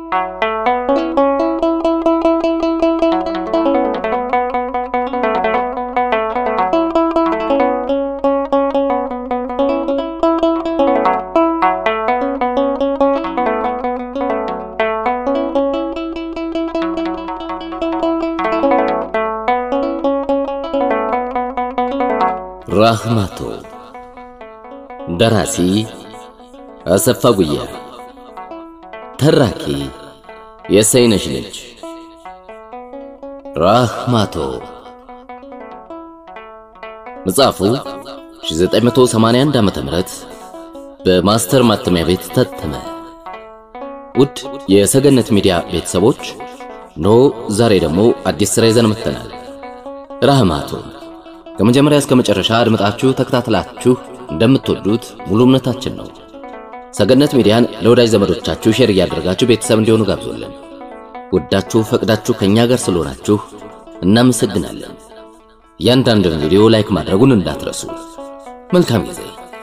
ራህማቶ ደራሲ አሰፋ ጉያ ተራኪ የሰይነሽ ልጅ ራህማቶ መጽሐፉ 1981 ዓመተ ምህረት በማስተር ማተሚያ ቤት ታተመ። ውድ የሰገነት ሚዲያ ቤተሰቦች ኖ ዛሬ ደግሞ አዲስ ስራ ይዘን መጥተናል። ራህማቶ ከመጀመሪያ እስከ መጨረሻ አድምጣችሁ ተከታትላችሁ እንደምትወዱት ሙሉ እምነታችን ነው። ሰገነት ሚዲያን ለወዳጅ ዘመዶቻችሁ ሼር እያደረጋችሁ ቤተሰብ እንዲሆኑ ጋብዞልን። ወዳችሁ ፈቅዳችሁ ከኛ ጋር ስለሆናችሁ እናመሰግናለን። እያንዳንዱን ቪዲዮ ላይክ ማድረጉን እንዳትረሱ። መልካም ጊዜ።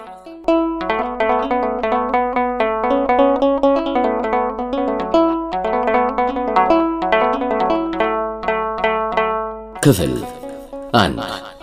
ክፍል አንድ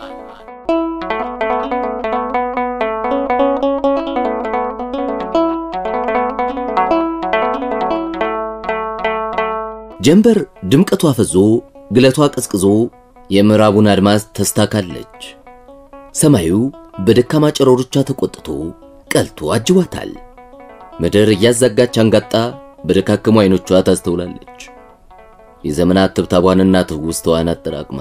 ጀንበር ድምቀቷ ፈዞ ግለቷ ቀዝቅዞ የምዕራቡን አድማስ ተስታካለች። ሰማዩ በደካማ ጨረሮቿ ተቆጥቶ ቀልቶ አጅቧታል። ምድር እያዛጋች አንጋጣ በደካከሙ አይኖቿ ታስተውላለች። የዘመናት ትብታቧንና ትውስታዋን አጠራቅማ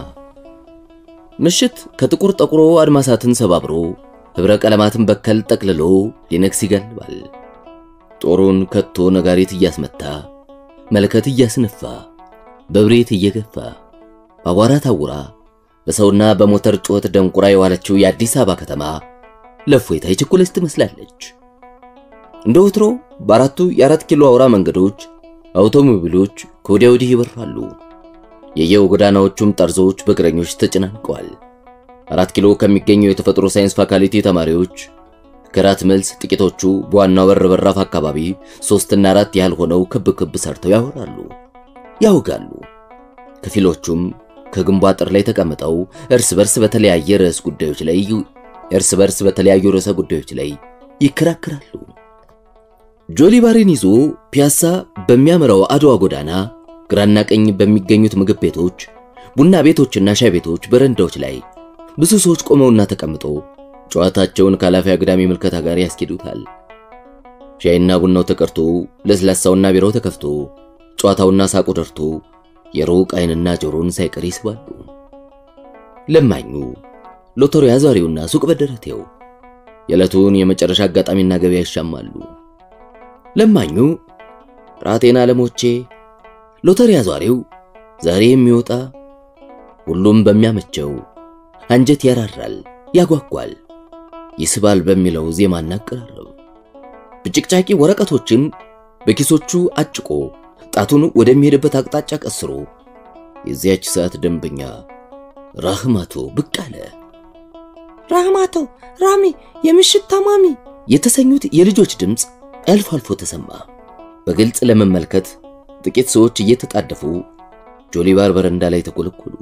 ምሽት ከጥቁር ጠቁሮ አድማሳትን ሰባብሮ ኅብረ ቀለማትን በከል ጠቅልሎ ሊነግስ ይጋልባል። ጦሩን ከቶ ነጋሪት እያስመታ መለከት እያስነፋ በብሬት እየገፋ በአቧራ ታውራ በሰውና በሞተር ጩኸት ደንቁራ የዋለችው የአዲስ አበባ ከተማ ለእፎይታ የቸኮለች ትመስላለች። እንደ ወትሮ በአራቱ የአራት ኪሎ አውራ መንገዶች አውቶሞቢሎች ከወዲያ ወዲህ ይበራሉ። የየው ጎዳናዎቹም ጠርዞች በእግረኞች ተጨናንቀዋል። አራት ኪሎ ከሚገኘው የተፈጥሮ ሳይንስ ፋካልቲ ተማሪዎች ከራት መልስ ጥቂቶቹ በዋናው በር በራፍ አካባቢ ሶስትና አራት ያህል ሆነው ክብ ክብ ሰርተው ያወራሉ፣ ያውጋሉ። ከፊሎቹም ከግንቡ አጥር ላይ ተቀምጠው እርስ በርስ በተለያየ ርዕስ ጉዳዮች ላይ እርስ በርስ በተለያዩ ርዕሰ ጉዳዮች ላይ ይከራከራሉ። ጆሊባሪን ይዞ ፒያሳ በሚያመራው አድዋ ጎዳና ግራና ቀኝ በሚገኙት ምግብ ቤቶች፣ ቡና ቤቶችና ሻይ ቤቶች በረንዳዎች ላይ ብዙ ሰዎች ቆመውና ተቀምጠው ጨዋታቸውን ከኃላፊ አግዳሚ ምልከታ ጋር ያስኬዱታል። ሻይና ቡናው ተቀርቶ ለስላሳውና ቢራው ተከፍቶ ጨዋታውና ሳቁ ደርቶ የሩቅ ዓይንና ጆሮን ሳይቀር ይስባሉ። ለማኙ ሎተሪ አዟሪውና ሱቅ በደረቴው የዕለቱን የመጨረሻ አጋጣሚና ገበያ ይሻማሉ። ለማኙ ራቴና ለሞቼ፣ ሎተሪ አዟሪው ዛሬ የሚወጣ ሁሉም በሚያመቸው አንጀት ያራራል፣ ያጓጓል፣ ይስባል በሚለው ዜማና አቀራረብ ብጭቅጫቂ ወረቀቶችን በኪሶቹ አጭቆ ጣቱን ወደሚሄድበት አቅጣጫ ቀስሮ የዚያች ሰዓት ደንበኛ ራህማቶ ብቅ አለ። ራህማቶ፣ ራሚ፣ የምሽት ታማሚ የተሰኙት የልጆች ድምፅ አልፎ አልፎ ተሰማ። በግልጽ ለመመልከት ጥቂት ሰዎች እየተጣደፉ ጆሊባር በረንዳ ላይ ተኮለኮሉ።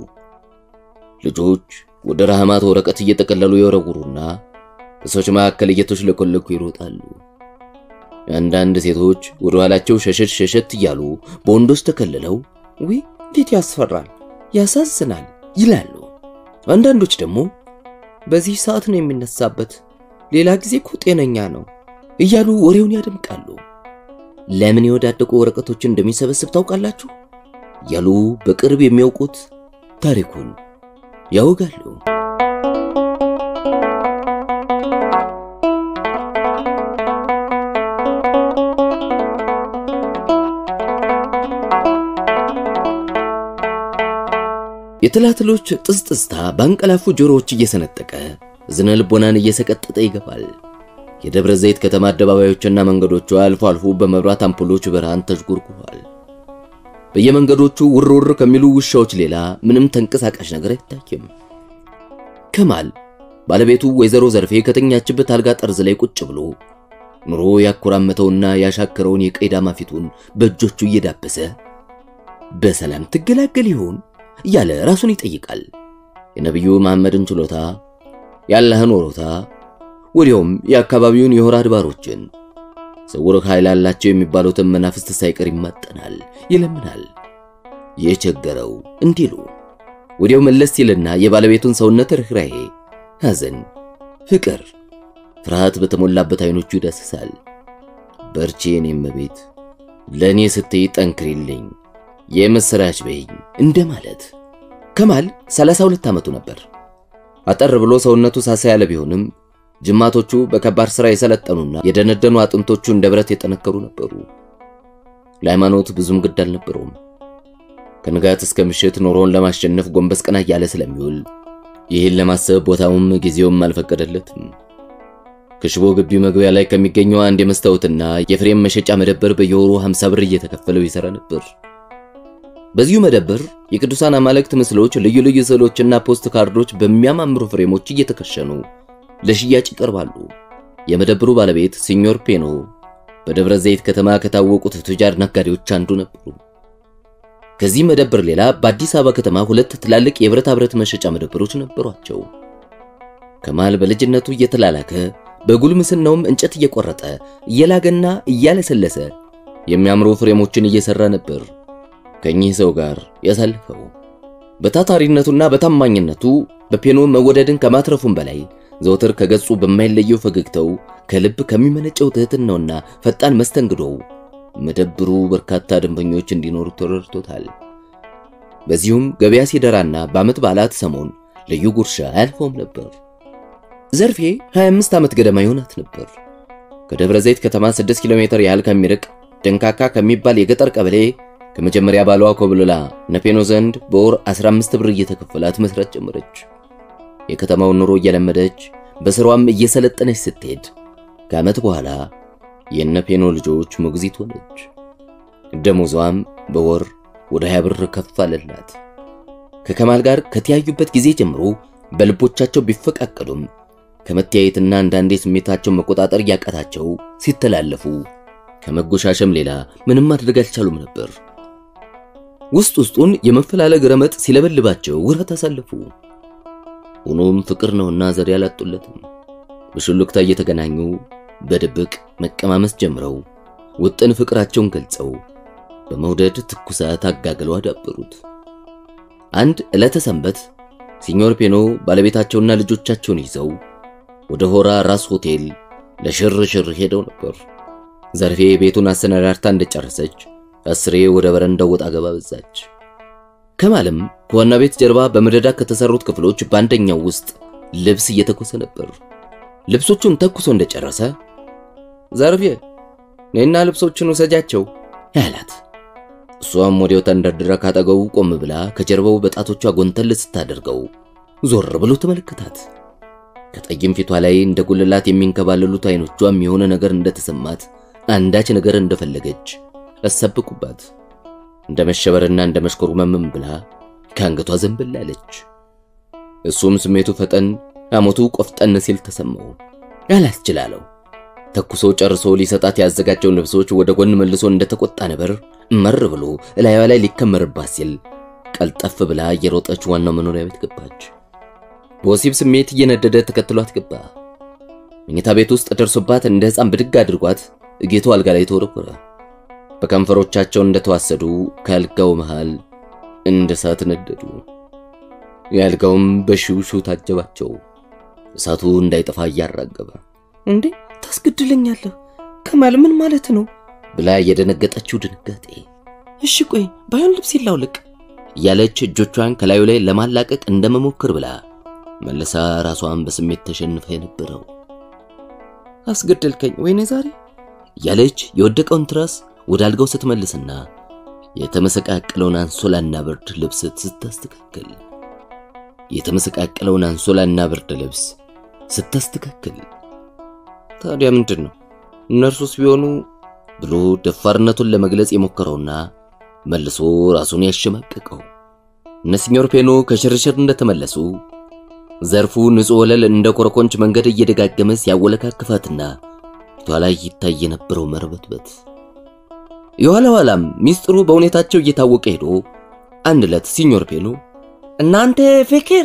ልጆች ወደ ራህማቶ ወረቀት እየጠቀለሉ የወረውሩና በሰዎች መካከል እየተሽለኮለኩ ይሮጣሉ። አንዳንድ ሴቶች ወደ ኋላቸው ሸሸት ሸሸት እያሉ በወንዶች ተከልለው ዊ እንዴት ያስፈራል፣ ያሳዝናል ይላሉ። አንዳንዶች ደግሞ በዚህ ሰዓት ነው የሚነሳበት፣ ሌላ ጊዜ እኮ ጤነኛ ነው እያሉ ወሬውን ያደምቃሉ። ለምን የወዳደቁ ወረቀቶችን እንደሚሰበስብ ታውቃላችሁ? እያሉ በቅርብ የሚያውቁት ታሪኩን ያወጋሉ። የትላትሎች ጥስጥስታ ባንቀላፉ ጆሮዎች እየሰነጠቀ እዝነ ልቦናን እየሰቀጠጠ ይገባል። የደብረ ዘይት ከተማ አደባባዮችና መንገዶቿ አልፎ አልፎ በመብራት አምፖሎች ብርሃን ተዥጎርጉሯል። በየመንገዶቹ ውር ውር ከሚሉ ውሻዎች ሌላ ምንም ተንቀሳቃሽ ነገር አይታይም። ከማል ባለቤቱ ወይዘሮ ዘርፌ ከተኛችበት አልጋ ጠርዝ ላይ ቁጭ ብሎ ኑሮ ያኮራመተውና ያሻከረውን የቀይ ዳማ ፊቱን በእጆቹ እየዳበሰ በሰላም ትገላገል ይሆን እያለ ራሱን ይጠይቃል። የነቢዩ መሐመድን ችሎታ፣ የአላህን ወሮታ፣ ወዲያውም የአካባቢውን የሆራ አድባሮችን ስውር ኃይል አላቸው የሚባሉትን መናፍስት ሳይቀር ይማጠናል፣ ይለምናል። የቸገረው እንዲሉ ወዲያው መለስ ሲልና የባለቤቱን ሰውነት ርኅራሄ፣ ሐዘን፣ ፍቅር፣ ፍርሃት በተሞላበት አይኖቹ ይዳስሳል። በርቺ የኔ እመቤት፣ ለእኔ ስትይ ጠንክሪልኝ፣ የምስራች በይኝ እንደማለት። ከማል 32 ዓመቱ ነበር። አጠር ብሎ ሰውነቱ ሳሳ ያለ ቢሆንም ጅማቶቹ በከባድ ሥራ የሰለጠኑና የደነደኑ አጥንቶቹ እንደ ብረት የጠነከሩ ነበሩ። ለሃይማኖት ብዙም ግድ አልነበረውም። ከንጋት እስከ ምሽት ኑሮውን ለማሸነፍ ጎንበስ ቀና እያለ ስለሚውል ይህን ለማሰብ ቦታውም ጊዜውም አልፈቀደለትም። ከሽቦ ግቢ መግቢያ ላይ ከሚገኘው አንድ የመስታወትና የፍሬም መሸጫ መደብር በየወሩ 50 ብር እየተከፈለው ይሰራ ነበር። በዚሁ መደብር የቅዱሳን አማልክት ምስሎች፣ ልዩ ልዩ ስዕሎችና ፖስት ካርዶች በሚያማምሩ ፍሬሞች እየተከሸኑ ለሽያጭ ይቀርባሉ። የመደብሩ ባለቤት ሲኞር ፔኖ በደብረ ዘይት ከተማ ከታወቁት ቱጃር ነጋዴዎች አንዱ ነበሩ። ከዚህ መደብር ሌላ በአዲስ አበባ ከተማ ሁለት ትላልቅ የብረታ ብረት መሸጫ መደብሮች ነበሯቸው። ከማል በልጅነቱ እየተላላከ በጉልምስናውም እንጨት እየቆረጠ እየላገና እያለሰለሰ የሚያምሩ ፍሬሞችን እየሰራ ነበር ከኚህ ሰው ጋር ያሳልፈው። በታታሪነቱና በታማኝነቱ በፔኖ መወደድን ከማትረፉም በላይ ዘወትር ከገጹ በማይለየው ፈገግታው ከልብ ከሚመነጨው ትህትናውና ፈጣን መስተንግዶው መደብሩ በርካታ ደንበኞች እንዲኖሩ ተረድቶታል። በዚሁም ገበያ ሲደራና በዓመት በዓላት ሰሞን ልዩ ጉርሻ አያልፈውም ነበር። ዘርፌ 25 ዓመት ገደማ ይሆናት ነበር። ከደብረ ዘይት ከተማ 6 ኪሎ ሜትር ያህል ከሚርቅ ደንካካ ከሚባል የገጠር ቀበሌ ከመጀመሪያ ባሏ ኮብልላ ነፔኖ ዘንድ በወር 15 ብር እየተከፈላት መስራት ጀመረች። የከተማውን ኑሮ እየለመደች በስሯም እየሰለጠነች ስትሄድ ከዓመት በኋላ የነፔኖ ልጆች ሞግዚት ሆነች። ደሞዟም በወር ወደ 20 ብር ከፍ አለላት። ከከማል ጋር ከተያዩበት ጊዜ ጀምሮ በልቦቻቸው ቢፈቃቀሉም ከመተያየትና አንዳንዴ ስሜታቸውን መቆጣጠር እያቃታቸው ሲተላለፉ ከመጎሻሸም ሌላ ምንም ማድረግ አልቻሉም ነበር። ውስጥ ውስጡን የመፈላለግ ረመጥ ሲለበልባቸው ወራት አሳለፉ። ሆኖም ፍቅር ነውና ዘዴ አላጡለትም። በሹልክታ እየተገናኙ በድብቅ መቀማመስ ጀምረው ውጥን ፍቅራቸውን ገልጸው በመውደድ ትኩሳት አጋግለው አዳበሩት። አንድ ዕለተ ሰንበት ሲኞር ፔኖ ባለቤታቸውና ልጆቻቸውን ይዘው ወደ ሆራ ራስ ሆቴል ለሽርሽር ሄደው ነበር። ዘርፌ ቤቱን አሰናዳርታ እንደጨረሰች አስሬ ወደ በረንዳው ወጣ ገባ በዛች። ከማልም ከዋና ቤት ጀርባ በመደዳ ከተሰሩት ክፍሎች በአንደኛው ውስጥ ልብስ እየተኮሰ ነበር። ልብሶቹን ተኩሶ እንደጨረሰ ዘርፌ ነይና ልብሶቹን ውሰጃቸው ያላት፣ እሷም ወዲያው ተንደርድራ ካጠገቡ ቆም ብላ ከጀርባው በጣቶቿ ጎንተል ስታደርገው ዞር ብሎ ተመለከታት። ከጠይም ፊቷ ላይ እንደ ጉልላት የሚንከባለሉት አይኖቿም የሆነ ነገር እንደተሰማት አንዳች ነገር እንደፈለገች አሰብኩባት። እንደ መሸበርና እንደ መሽኮርመምም ብላ ከአንገቷ ዘንበል አለች። እሱም ስሜቱ ፈጠን አሞቱ ቆፍጠን ሲል ተሰማው። ያላስችላለው ተኩሶ ጨርሶ ሊሰጣት ያዘጋጀውን ልብሶች ወደ ጎን መልሶ እንደተቆጣ ነበር መር ብሎ እላዩዋ ላይ ሊከመርባት ሲል ቀልጠፍ ብላ እየሮጠች ዋናው መኖሪያ ቤት ገባች። በወሲብ ስሜት እየነደደ ተከትሏት ገባ። መኝታ ቤት ውስጥ ደርሶባት እንደ ሕፃን ብድግ አድርጓት እጌቱ አልጋ ላይ ተወረወረ። በከንፈሮቻቸው እንደተዋሰዱ ከአልጋው መሃል እንደ እሳት ነደዱ። የአልጋውም በሽውሹ ታጀባቸው። እሳቱ እንዳይጠፋ እያራገበ እንዴ ታስገድለኛለህ ከማል ምን ማለት ነው ብላ የደነገጠችው ድንጋጤ እሺ ቆይ ባይሆን ልብስ ይላውልቅ እያለች እጆቿን ከላዩ ላይ ለማላቀቅ እንደመሞክር ብላ መልሳ ራሷን በስሜት ተሸንፈ የነበረው አስገደልከኝ ወይኔ ዛሬ እያለች የወደቀውን ትራስ ወደ አልጋው ስትመልስና የተመሰቃቀለውን አንሶላና ብርድ ልብስ ስታስተካክል የተመሰቃቀለውን አንሶላና ብርድ ልብስ ስታስተካክል ታዲያ ምንድን ነው እነርሱስ ቢሆኑ ብሎ ደፋርነቱን ለመግለጽ የሞከረውና መልሶ ራሱን ያሸማቀቀው እነ ሲኞር ፔኖ ከሽርሽር እንደተመለሱ ዘርፉ ንጹሕ ወለል እንደ ኮረኮንች መንገድ እየደጋገመ ሲያወለካክፋትና ፊቷ ላይ ይታይ የነበረው መርበትበት የኋላ ኋላም ሚስጥሩ በሁኔታቸው እየታወቀ ሄዶ አንድ ዕለት ሲኞር ፔሎ እናንተ ፍቅር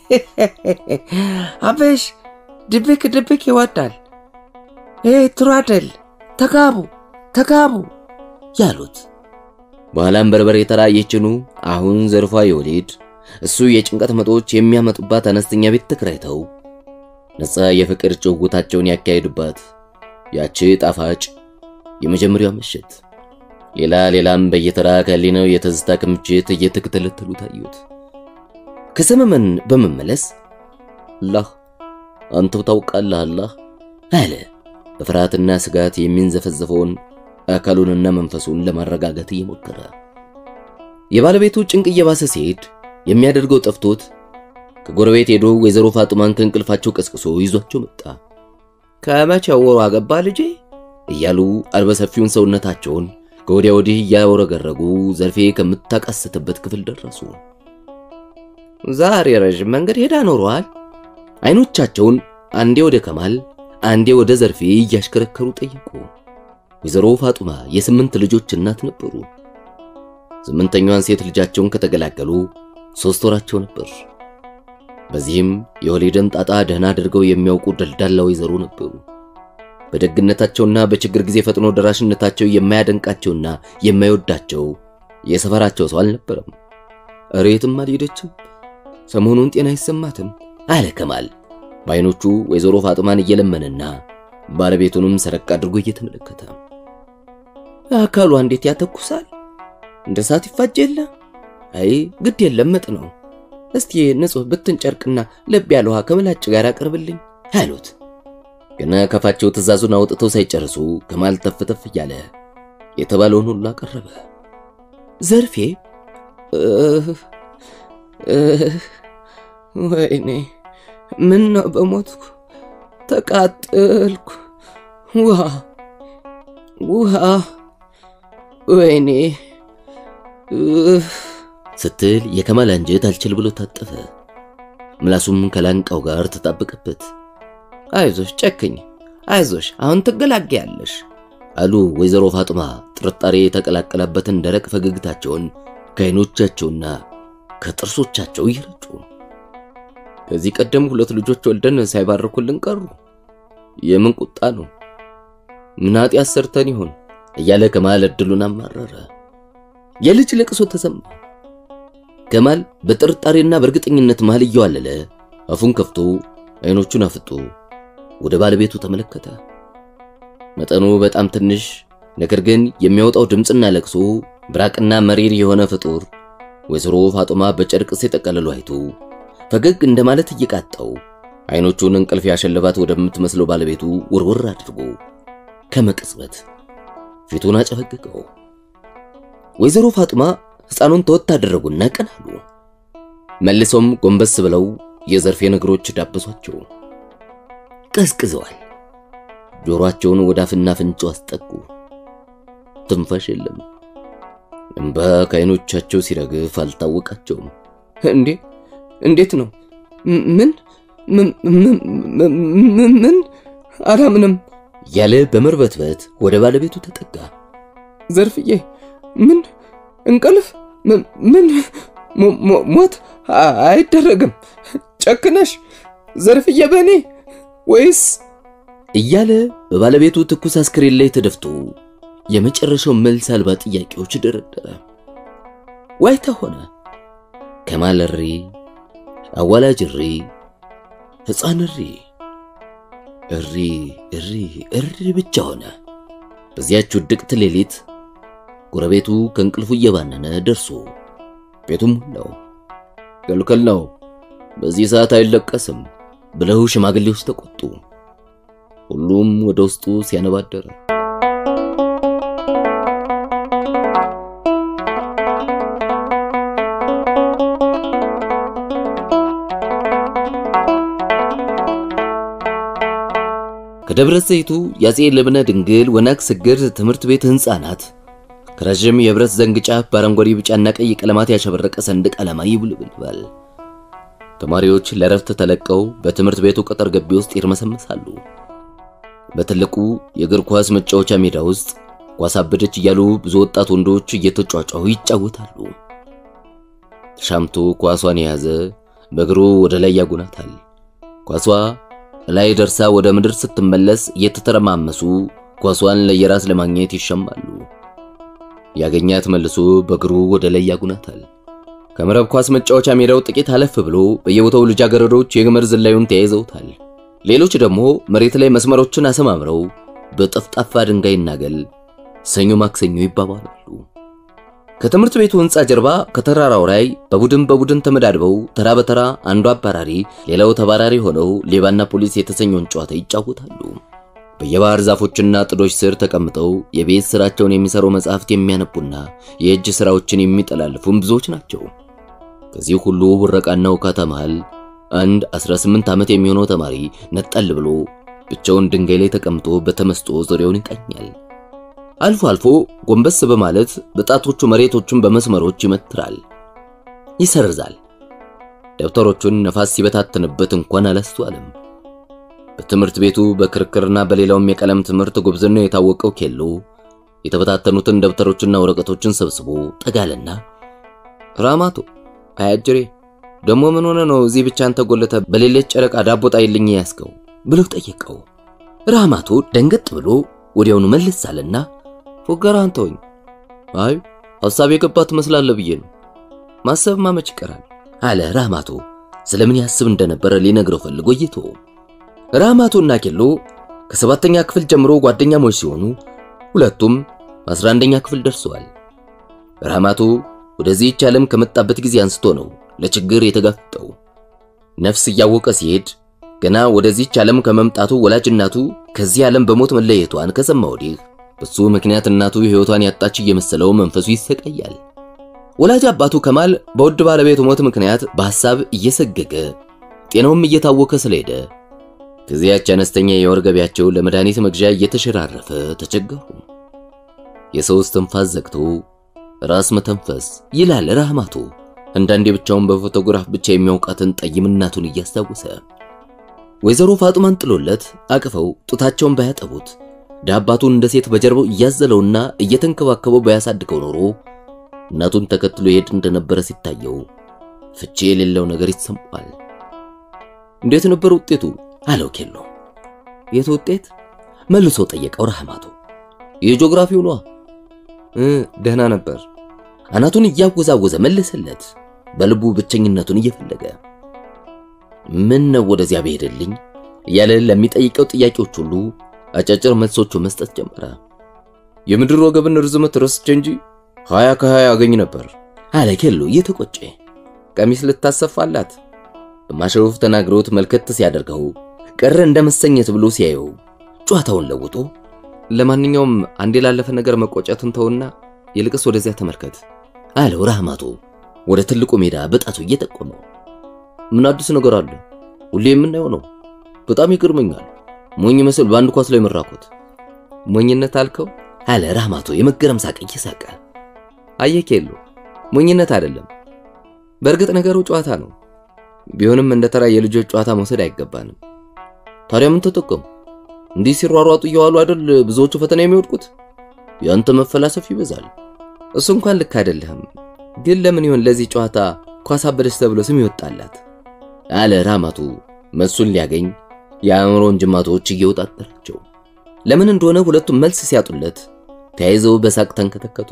አበሽ ድብቅ ድብቅ ይወዳል። ይህ ጥሩ አይደል። ተጋቡ ተጋቡ ያሉት በኋላም በርበሬ ተራ የችኑ አሁን ዘርፏ የወሊድ እሱ የጭንቀት መጦች የሚያመጡባት አነስተኛ ቤት ተከራይተው ነፃ የፍቅር ጭውውታቸውን ያካሄዱባት ያቺ ጣፋጭ የመጀመሪያው ምሽት ሌላ ሌላም በየተራ ከሊነው የትዝታ ክምችት እየተከተለተሉ ታዩት። ከሰመመን በመመለስ አላህ አንተው ታውቃለህ አላህ አለ በፍርሃትና ስጋት የሚንዘፈዘፈውን አካሉንና መንፈሱን ለማረጋጋት እየሞከረ የባለቤቱ ጭንቅ እየባሰ ሲሄድ የሚያደርገው ጠፍቶት ከጎረቤት ሄዶ ወይዘሮ ፋጡማን ከእንቅልፋቸው ቀስቅሶ ይዟቸው መጣ። ከመቼው ወሩ አገባ ልጄ እያሉ አልበሰፊውን ሰውነታቸውን ከወዲያ ወዲህ እያወረገረጉ ዘርፌ ከምታቃስትበት ክፍል ደረሱ። ዛሬ ረዥም መንገድ ሄዳ ኖሯል። አይኖቻቸውን አንዴ ወደ ከማል አንዴ ወደ ዘርፌ እያሽከረከሩ ጠየቁ። ወይዘሮ ፋጡማ የስምንት ልጆች እናት ነበሩ። ስምንተኛዋን ሴት ልጃቸውን ከተገላገሉ ሶስት ወራቸው ነበር። በዚህም የወሊድን ጣጣ ደህና አድርገው የሚያውቁ ደልዳላ ወይዘሮ ነበሩ። በደግነታቸውና በችግር ጊዜ ፈጥኖ ደራሽነታቸው የማያደንቃቸውና የማይወዳቸው የሰፈራቸው ሰው አልነበረም። እሬትም አልሄደችም፣ ሰሞኑን ጤና አይሰማትም አለ ከማል በአይኖቹ ወይዘሮ ፋጡማን እየለመነና ባለቤቱንም ሰረቅ አድርጎ እየተመለከተ አካሏ እንዴት ያተኩሳል፣ እንደ እሳት ይፋጅ የለ። አይ ግድ የለም ምጥ ነው። እስቲ ንጹሕ ብትን ጨርቅና ለብ ያለ ውሃ ከምላጭ ጋር አቅርብልኝ አሉት። ገና ከፋቸው ትእዛዙን አውጥተው ሳይጨርሱ ከማል ተፍተፍ እያለ የተባለውን ሁሉ አቀረበ። ዘርፌ ወይኔ ምን ነው በሞትኩ፣ ተቃጠልኩ። ውሃ ውሃ፣ ወይኔ ስትል የከማል አንጀት አልችል ብሎ ታጠፈ። ምላሱም ከላንቃው ጋር ተጣበቀበት። አይዞሽ ጨክኝ፣ አይዞሽ አሁን ትገላገያለሽ አሉ ወይዘሮ ፋጡማ ጥርጣሬ የተቀላቀለበትን ደረቅ ፈገግታቸውን ከዓይኖቻቸውና ከጥርሶቻቸው እየረጩ። ከዚህ ቀደም ሁለት ልጆች ወልደን ሳይባርኩልን ቀሩ። የምን ቁጣ ነው? ምን ኃጢአት ሰርተን ይሆን? እያለ ከማል እድሉን አማረረ። የልጅ ለቅሶ ተሰማ። ከማል በጥርጣሬና በእርግጠኝነት መሃል እየዋለለ አፉን ከፍቶ አይኖቹን አፍጦ ወደ ባለቤቱ ተመለከተ። መጠኑ በጣም ትንሽ ነገር ግን የሚያወጣው ድምፅና ለቅሶ ብራቅና መሪር የሆነ ፍጡር ወይዘሮ ፋጡማ በጨርቅ ሲጠቀልሉ አይቶ ፈገግ እንደማለት እየቃጣው አይኖቹን እንቅልፍ ያሸለባት ወደምትመስለው ባለቤቱ ውርውር አድርጎ ከመቅጽበት ፊቱን አጨፈገገው። ወይዘሮ ፋጡማ ሕፃኑን ተወት አደረጉና ቀን አሉ። መልሰውም ጎንበስ ብለው የዘርፌን እግሮች ዳበሷቸው። ቀዝቅዘዋል። ጆሮአቸውን ወደ አፍና አፍንጫው አስጠጉ። ትንፋሽ የለም። እንባ ከዓይኖቻቸው ሲረግፍ አልታወቃቸውም። እንዴ እንዴት ነው? ምን ምን አላምንም ያለ በመርበትበት ወደ ባለቤቱ ተጠጋ። ዘርፍዬ ምን እንቅልፍ ምን ሞት አይደረግም። ጨክነሽ ዘርፍዬ በእኔ ወይስ እያለ በባለቤቱ ትኩስ አስክሬን ላይ ተደፍቶ የመጨረሻው መልስ አልባ ጥያቄዎች ደረደረ። ዋይታ ሆነ። ከማል እሪ፣ አዋላጅ እሪ፣ ሕፃን እሪ፣ እሪ እሪ እሪ ብቻ ሆነ። በዚያች ውድቅት ሌሊት ጎረቤቱ ከእንቅልፉ እየባነነ ደርሶ ቤቱም ሞላው። ክልክል ነው፣ በዚህ ሰዓት አይለቀስም ብለው ሽማግሌዎች ተቆጡ። ሁሉም ወደ ውስጡ ሲያነባደረ ከደብረ ዘይቱ የአፄ ልብነ ድንግል ወናግ ስግር ትምህርት ቤት ሕንፃ ናት። ከረዥም የብረት ዘንግ ጫፍ በአረንጓዴ ቢጫና ቀይ ቀለማት ያሸበረቀ ሰንደቅ ዓላማ ይውለበልባል። ተማሪዎች ለረፍት ተለቀው በትምህርት ቤቱ ቅጥር ግቢ ውስጥ ይርመሰመሳሉ። በትልቁ የእግር ኳስ መጫወቻ ሜዳ ውስጥ ኳስ አበደች እያሉ ብዙ ወጣት ወንዶች እየተጫጫሁ ይጫወታሉ። ተሻምቶ ኳሷን የያዘ በእግሩ ወደ ላይ ያጎናታል። ኳሷ ላይ ደርሳ ወደ ምድር ስትመለስ እየተተረማመሱ ኳሷን ለየራስ ለማግኘት ይሸማሉ። ያገኛት መልሶ በእግሩ ወደ ላይ ያጉናታል። ከመረብ ኳስ መጫወቻ ሜዳው ጥቂት አለፍ ብሎ በየቦታው ልጃገረዶች የገመድ ዝላዩን ተያይዘውታል። ሌሎች ደግሞ መሬት ላይ መስመሮችን አሰማምረው በጠፍጣፋ ድንጋይና ገል ሰኞ ማክሰኞ ይባባላሉ። ከትምህርት ቤቱ ሕንፃ ጀርባ ከተራራው ላይ በቡድን በቡድን ተመዳድበው ተራ በተራ አንዱ አባራሪ ሌላው ተባራሪ ሆነው ሌባና ፖሊስ የተሰኘውን ጨዋታ ይጫወታሉ። በየባህር ዛፎችና ጥዶች ስር ተቀምጠው የቤት ስራቸውን የሚሰሩ መጻሕፍት የሚያነቡና የእጅ ስራዎችን የሚጠላልፉም ብዙዎች ናቸው። ከዚህ ሁሉ ውረቃና ውካታ መሃል አንድ 18 ዓመት የሚሆነው ተማሪ ነጠል ብሎ ብቻውን ድንጋይ ላይ ተቀምጦ በተመስጦ ዙሪያውን ይቃኛል። አልፎ አልፎ ጎንበስ በማለት በጣቶቹ መሬቶቹን በመስመሮች ይመትራል፣ ይሰርዛል። ደብተሮቹን ነፋስ ሲበታትንበት እንኳን አላስተዋለም። በትምህርት ቤቱ በክርክርና በሌላውም የቀለም ትምህርት ጉብዝናው የታወቀው ኬሎ የተበታተኑትን ደብተሮችና ወረቀቶችን ሰብስቦ ጠጋለና ራማቶ አያጅሬ ደሞ ምን ሆነ ነው እዚህ ብቻ አንተ ጎለተ በሌለች ጨረቃ ዳቦ ጣይልኝ ያስከው ብሎ ጠየቀው። ራማቶ ደንገጥ ብሎ ወዲያውኑ መልስ አለና ፎገራ አንተውኝ። አይ ሐሳብ የገባ ትመስላለህ ብዬ ነው። ማሰብ ማመች ይቀራል አለ ራማቶ። ስለምን ያስብ እንደነበረ ሊነግረው ፈልጎ እይቶ ራማቶና ኬሎ ከሰባተኛ ክፍል ጀምሮ ጓደኛሞች ሲሆኑ ሁለቱም በአስራ አንደኛ ክፍል ደርሰዋል። ራማቶ ወደዚህች ዓለም ከመጣበት ጊዜ አንስቶ ነው ለችግር የተጋፈጠው። ነፍስ እያወቀ ሲሄድ ገና ወደዚህች ዓለም ከመምጣቱ ወላጅ እናቱ ከዚህ ዓለም በሞት መለየቷን ከሰማ ወዲህ በሱ ምክንያት እናቱ ሕይወቷን ያጣች እየመሰለው መንፈሱ ይሰቃያል። ወላጅ አባቱ ከማል በውድ ባለቤቱ ሞት ምክንያት በሐሳብ እየሰገገ ጤናውም እየታወከ ስለሄደ ከዚያች አነስተኛ የወር ገቢያቸው ለመድኃኒት መግዣ እየተሸራረፈ ተቸገሩ። የሰው እስትንፋስ ዘግቶ ራስ መተንፈስ ይላል ራህማቶ። አንዳንዴ ብቻውን በፎቶግራፍ ብቻ የሚያውቃትን ጠይም እናቱን እያስታወሰ ወይዘሮ ፋጡማን ጥሎለት አቅፈው ጡታቸውን ባያጠቡት ዳባቱን እንደ ሴት በጀርባው እያዘለውና እየተንከባከበው ባያሳድገው ኖሮ እናቱን ተከትሎ ይሄድ እንደነበረ ሲታየው ፍቺ የሌለው ነገር ይሰማዋል። እንዴት ነበር ውጤቱ? አለው ኬሎ። የት ውጤት? መልሶ ጠየቀው ራህማቶ። የጂኦግራፊው ነዋ። እ ደህና ነበር። አናቱን እያወዛወዘ መለሰለት፣ በልቡ ብቸኝነቱን እየፈለገ ምን ነው ወደዚያ ብሄድልኝ እያለ ለሚጠይቀው ጥያቄዎች ሁሉ አጫጭር መልሶቹ መስጠት ጀመረ። የምድር ወገብን ርዝመት ረስቼ እንጂ ሀያ ከሀያ አገኝ ነበር አለ ኬሎ እየተቆጨ። ቀሚስ ልታሰፋላት በማሸወፍ ተናግሮት መልከት ሲያደርገው ቀረ እንደ መሰኘት ብሎ ሲያየው ጨዋታውን ለውጦ ለማንኛውም አንዴ ላለፈ ነገር መቆጨትን ተውና ይልቅስ ወደዚያ ተመልከት አለው ራህማቶ ወደ ትልቁ ሜዳ በጣቱ እየጠቆመው። ምን አዲስ ነገር አለ? ሁሌ የምናየው ነው። በጣም ይገርመኛል። ሞኝ መስል በአንድ ኳስ ላይ መራኮት ሞኝነት አልከው አለ ራህማቶ የመገረም ሳቅ እየሳቀ። አየህ ኬሎ ሞኝነት አይደለም። በእርግጥ ነገሩ ጨዋታ ነው። ቢሆንም እንደ ተራ የልጆች ጨዋታ መውሰድ አይገባንም። ታዲያ ምን ተጠቀሙ? እንዲህ ሲሯሯጡ እየዋሉ አይደል ብዙዎቹ ፈተና የሚወድቁት? ያንተ መፈላሰፍ ይበዛል። እሱ እንኳን ልክ አይደለህም። ግን ለምን ይሆን ለዚህ ጨዋታ ኳስ አበደች ተብሎ ስም ይወጣላት? አለ ራማቱ መልሱን ሊያገኝ የአእምሮን ጅማቶች እየወጣጠራቸው። ለምን እንደሆነ ሁለቱም መልስ ሲያጡለት ተያይዘው በሳቅ ተንከተከቱ።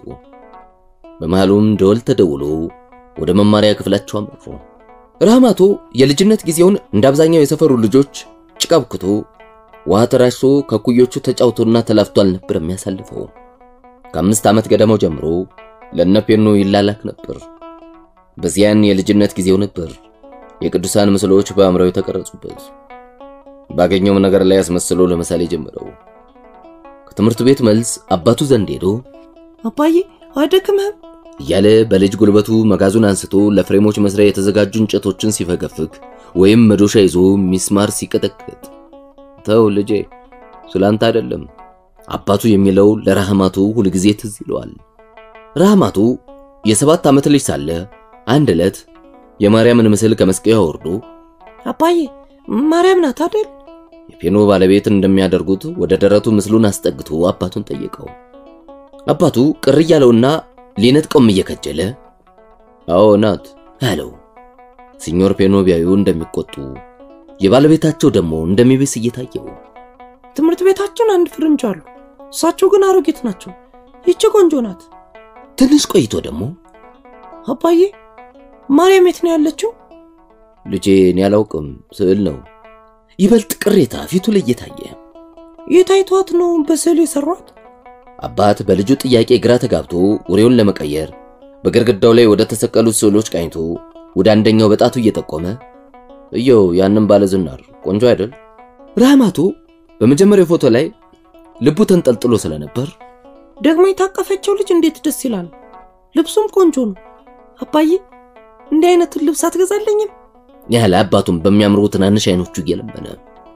በመሃሉም ደወል ተደውሎ ወደ መማሪያ ክፍላቸው አመሩ። ራማቶ የልጅነት ጊዜውን እንደ አብዛኛው የሰፈሩ ልጆች ጭቃ ብክቶ ውሃ ተራጭቶ ከኩዮቹ ተጫውቶና ተላፍቶ አልነበር የሚያሳልፈው። ከአምስት ዓመት ገደማው ጀምሮ ለነፔኖ ይላላክ ነበር። በዚያን የልጅነት ጊዜው ነበር የቅዱሳን ምስሎች በአእምሮው የተቀረጹበት። ባገኘውም ነገር ላይ አስመስሎ ለምሳሌ ጀመረው። ከትምህርት ቤት መልስ አባቱ ዘንድ ሄዶ አባዬ አይደክምህም እያለ በልጅ ጉልበቱ መጋዙን አንስቶ ለፍሬሞች መስሪያ የተዘጋጁ እንጨቶችን ሲፈገፍግ ወይም መዶሻ ይዞ ሚስማር ሲቀጠቅጥ፣ ተው ልጄ ስላንተ አይደለም አባቱ የሚለው ለራህማቱ ሁልጊዜ ትዝ ይለዋል። ራህማቱ የሰባት ዓመት ልጅ ሳለ አንድ ዕለት የማርያምን ምስል ከመስቀያው ወርዶ አባዬ ማርያም ናት አይደል የፔኖ ባለቤት እንደሚያደርጉት ወደ ደረቱ ምስሉን አስጠግቶ አባቱን ጠየቀው። አባቱ ቅር እያለውና ሊነጥቀውም እየከጀለ አዎ ናት አለው። ሲኞር ፔኖ ቢያዩ እንደሚቆጡ የባለቤታቸው ደግሞ እንደሚብስ እየታየው ትምህርት ቤታችን አንድ ፍርንጅ አሉ። እሳቸው ግን አሮጌት ናቸው። ይቺ ቆንጆ ናት። ትንሽ ቆይቶ ደግሞ አባዬ ማርያም የት ነው ያለችው? ልጄ እኔ አላውቅም፣ ስዕል ነው። ይበልጥ ቅሬታ ፊቱ ላይ እየታየ የታይቷት ነው በስዕል የሰሯት? አባት በልጁ ጥያቄ ግራ ተጋብቶ ወሬውን ለመቀየር በግድግዳው ላይ ወደ ተሰቀሉት ስዕሎች ቃኝቶ ወደ አንደኛው በጣቱ እየጠቆመ እየው ያንን ባለ ዝናር ቆንጆ አይደል? ራህማቶ በመጀመሪያው ፎቶ ላይ ልቡ ተንጠልጥሎ ስለነበር ደግሞ የታቀፈችው ልጅ እንዴት ደስ ይላል። ልብሱም ቆንጆ ነው። አባዬ እንዲህ አይነቱን ልብስ አትገዛለኝም? ያለ አባቱን በሚያምሩ ትናንሽ አይኖቹ እየለመነ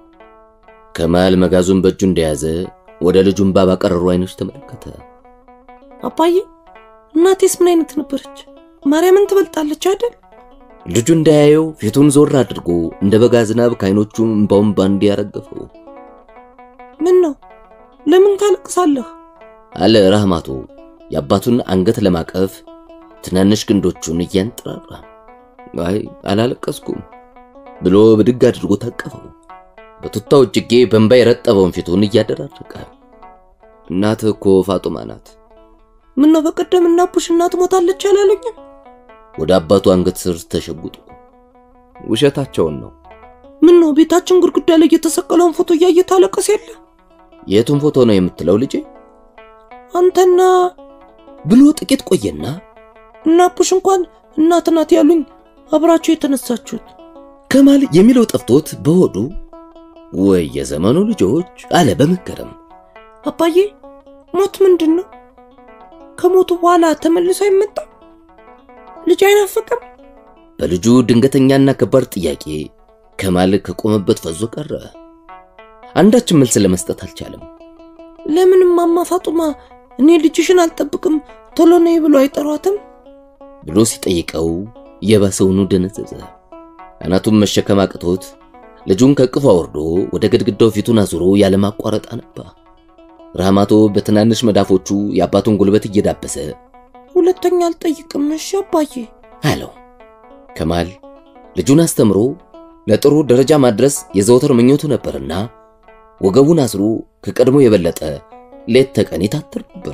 ከማል መጋዙን በእጁ እንደያዘ ወደ ልጁን ባባ ቀረሩ አይኖች ተመለከተ። አባዬ እናቴስ ምን አይነት ነበረች? ማርያምን ትበልጣለች አይደል? ልጁ እንዳያየው ፊቱን ዞር አድርጎ እንደ በጋ ዝናብ ከአይኖቹ እምባውን ባንድ ያረገፈው ምን ነው ለምን ታለቅሳለህ? አለ ራህማቶ የአባቱን አንገት ለማቀፍ ትናንሽ ክንዶቹን እያንጠራራ። አይ አላለቀስኩም ብሎ ብድግ አድርጎ ታቀፈው። በቱታው እጅጌ በእንባ የረጠበውን ፊቱን እያደራረቀ እናትህ እኮ ፋጡማ ናት። ምን ነው በቀደም እናቡሽ እናት ሞታለች አላሉኝም? ወደ አባቱ አንገት ስር ተሸጉጦ ውሸታቸውን ነው። ምን ነው ቤታችን ግድግዳ ላይ የተሰቀለውን ፎቶ እያየ ታለቀስ የለ? የቱን ፎቶ ነው የምትለው ልጄ? አንተና ብሎ ጥቂት ቆየና እናቡሽ እንኳን እናት ናት ያሉኝ አብራችሁ የተነሳችሁት ከማል የሚለው ጠፍቶት በሆዱ ወይ የዘመኑ ልጆች አለ በመገረም። አባዬ ሞት ምንድን ነው? ከሞቱ በኋላ ተመልሶ አይመጣም? ልጅ አይናፍቅም? በልጁ ድንገተኛና ከባድ ጥያቄ ከማል ከቆመበት ፈዞ ቀረ። አንዳችን መልስ ለመስጠት አልቻለም። ለምን እማማ ፋጡማ እኔ ልጅሽን አልጠብቅም ቶሎ ነይ ብሎ አይጠሯትም? ብሎ ሲጠይቀው የባሰውኑ ደነዘዘ። አናቱን መሸከም አቅቶት ልጁን ከቅፉ አውርዶ ወደ ግድግዳው ፊቱን አዙሮ ያለማቋረጥ አነባ። ራህማቶ በትናንሽ መዳፎቹ የአባቱን ጉልበት እየዳበሰ ሁለተኛ አልጠይቅም እሺ አባዬ አለው። ከማል ልጁን አስተምሮ ለጥሩ ደረጃ ማድረስ የዘወትር ምኞቱ ነበርና ወገቡን አስሮ ከቀድሞ የበለጠ ሌት ተቀን ይታትር ነበር።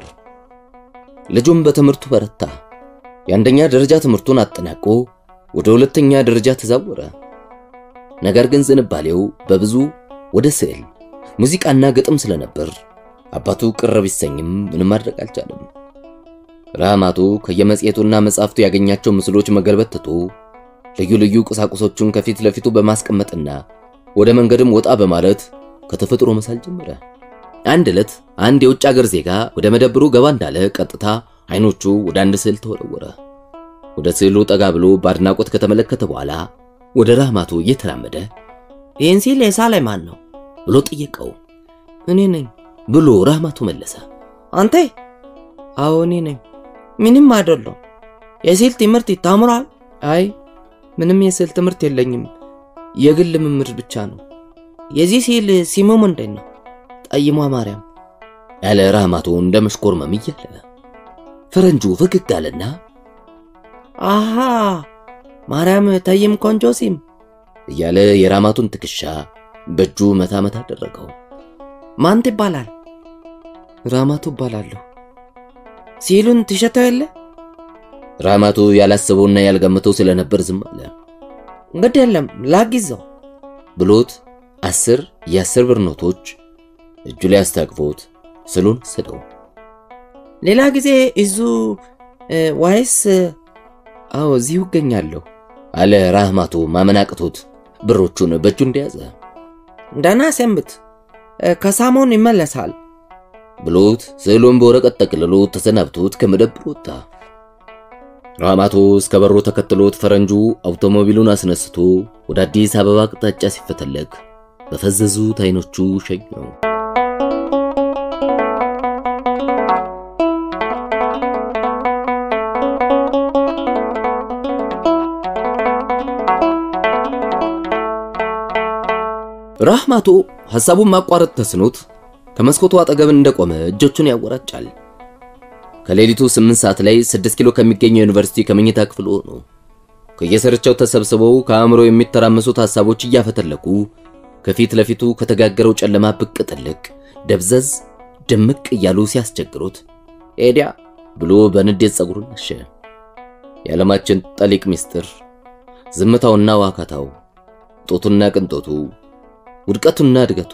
ልጁም በትምህርቱ በረታ። የአንደኛ ደረጃ ትምህርቱን አጠናቆ ወደ ሁለተኛ ደረጃ ተዛወረ። ነገር ግን ዝንባሌው በብዙ ወደ ስዕል፣ ሙዚቃና ግጥም ስለነበር አባቱ ቅር ቢሰኝም ምንም ማድረግ አልቻለም። ራህማቶ ከየመጽሔቱና መጻሕፍቱ ያገኛቸው ምስሎች መገልበት ትቶ ልዩ ልዩ ቁሳቁሶቹን ከፊት ለፊቱ በማስቀመጥና ወደ መንገድም ወጣ በማለት ከተፈጥሮ መሳል ጀመረ። አንድ ዕለት አንድ የውጭ አገር ዜጋ ወደ መደብሩ ገባ እንዳለ ቀጥታ አይኖቹ ወደ አንድ ስዕል ተወረወረ። ወደ ስዕሉ ጠጋ ብሎ በአድናቆት ከተመለከተ በኋላ ወደ ራህማቶ እየተራመደ ይህን ሲል የሳለ ማን ነው ብሎ ጠየቀው። እኔ ነኝ ብሎ ራህማቶ መለሰ። አንተ አዎ እኔ ነኝ ምንም አይደለም የስዕል ትምህርት ይታምራል አይ ምንም የስዕል ትምህርት የለኝም የግል ልምምድ ብቻ ነው የዚህ ስዕል ስሙ ምንድን ነው ጠይሟ ማርያም ያለ ራህማቶ እንደ መሽኮርመም እያለ ፈረንጁ ፈገግ አለና አሃ ማርያም ጠይም ቆንጆ ሲም እያለ የራማቱን ትከሻ በእጁ መታ መታ አደረገው። ማን ትባላል ራማቱ እባላለሁ ሲሉን ትሸተው የለ ራማቱ ያላሰበውና ያልገመተው ስለነበር ዝም አለ። እንግዲህ የለም ላጊዘው ብሎት አስር የአስር ብር ኖቶች እጁ ላይ አስታቅፎት ስሉን ስለው ሌላ ጊዜ እዙ ዋይስ አዎ እዚሁ እገኛለሁ አለ ራህማቶ ማመን አቅቶት ብሮቹን በእጁ እንደያዘ ደህና ሰንብት ከሳሞን ይመለሳል ብሎት ስዕሉን በወረቀት ጠቅልሎ ተሰናብቶት ከመደብር ወጣ። ራህማቶ እስከ በሩ ተከትሎት ፈረንጁ አውቶሞቢሉን አስነስቶ ወደ አዲስ አበባ አቅጣጫ ሲፈተለግ በፈዘዙት አይኖቹ ሸኘው። ራህማቶ ሐሳቡን ማቋረጥ ተስኖት ከመስኮቱ አጠገብ እንደቆመ እጆቹን ያወራጫል። ከሌሊቱ 8 ሰዓት ላይ 6 ኪሎ ከሚገኘው ዩኒቨርሲቲ ከመኝታ ክፍል ሆኖ ከየሰርቻው ተሰብስበው ከአእምሮ የሚተራመሱት ሐሳቦች እያፈተለኩ ከፊት ለፊቱ ከተጋገረው ጨለማ ብቅ ጥልቅ ደብዘዝ ድምቅ እያሉ ሲያስቸግሩት ኤዲያ ብሎ በንዴት ጸጉሩን ነሸ። የዓለማችን ጠሊቅ ምስጢር ዝምታውና ዋካታው፣ ጦቱና ቅንጦቱ፣ ውድቀቱና እድገቱ፣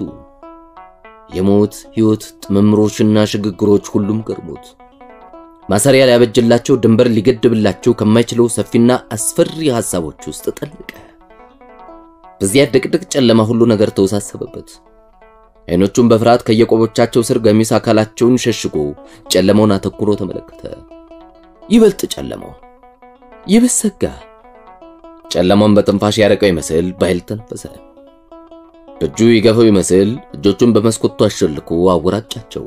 የሞት ሕይወት ጥምምሮችና ሽግግሮች ሁሉም ገርሞት ማሰሪያ ሊያበጅላቸው ድንበር ሊገድብላቸው ከማይችለው ሰፊና አስፈሪ ሐሳቦች ውስጥ ጠለቀ። በዚያ ድቅድቅ ጨለማ ሁሉ ነገር ተወሳሰበበት። አይኖቹን በፍርሃት ከየቆቦቻቸው ስር ገሚስ አካላቸውን ሸሽጎ ጨለማውን አተኩሮ ተመለከተ። ይበልጥ ጨለማው ይብስ ሰጋ። ጨለማውን በትንፋሽ ያረቀው ይመስል በኃይል ተነፈሰ። በእጁ ይገፈው ይመስል እጆቹን በመስኮቱ አሸልኮ አወራጫቸው።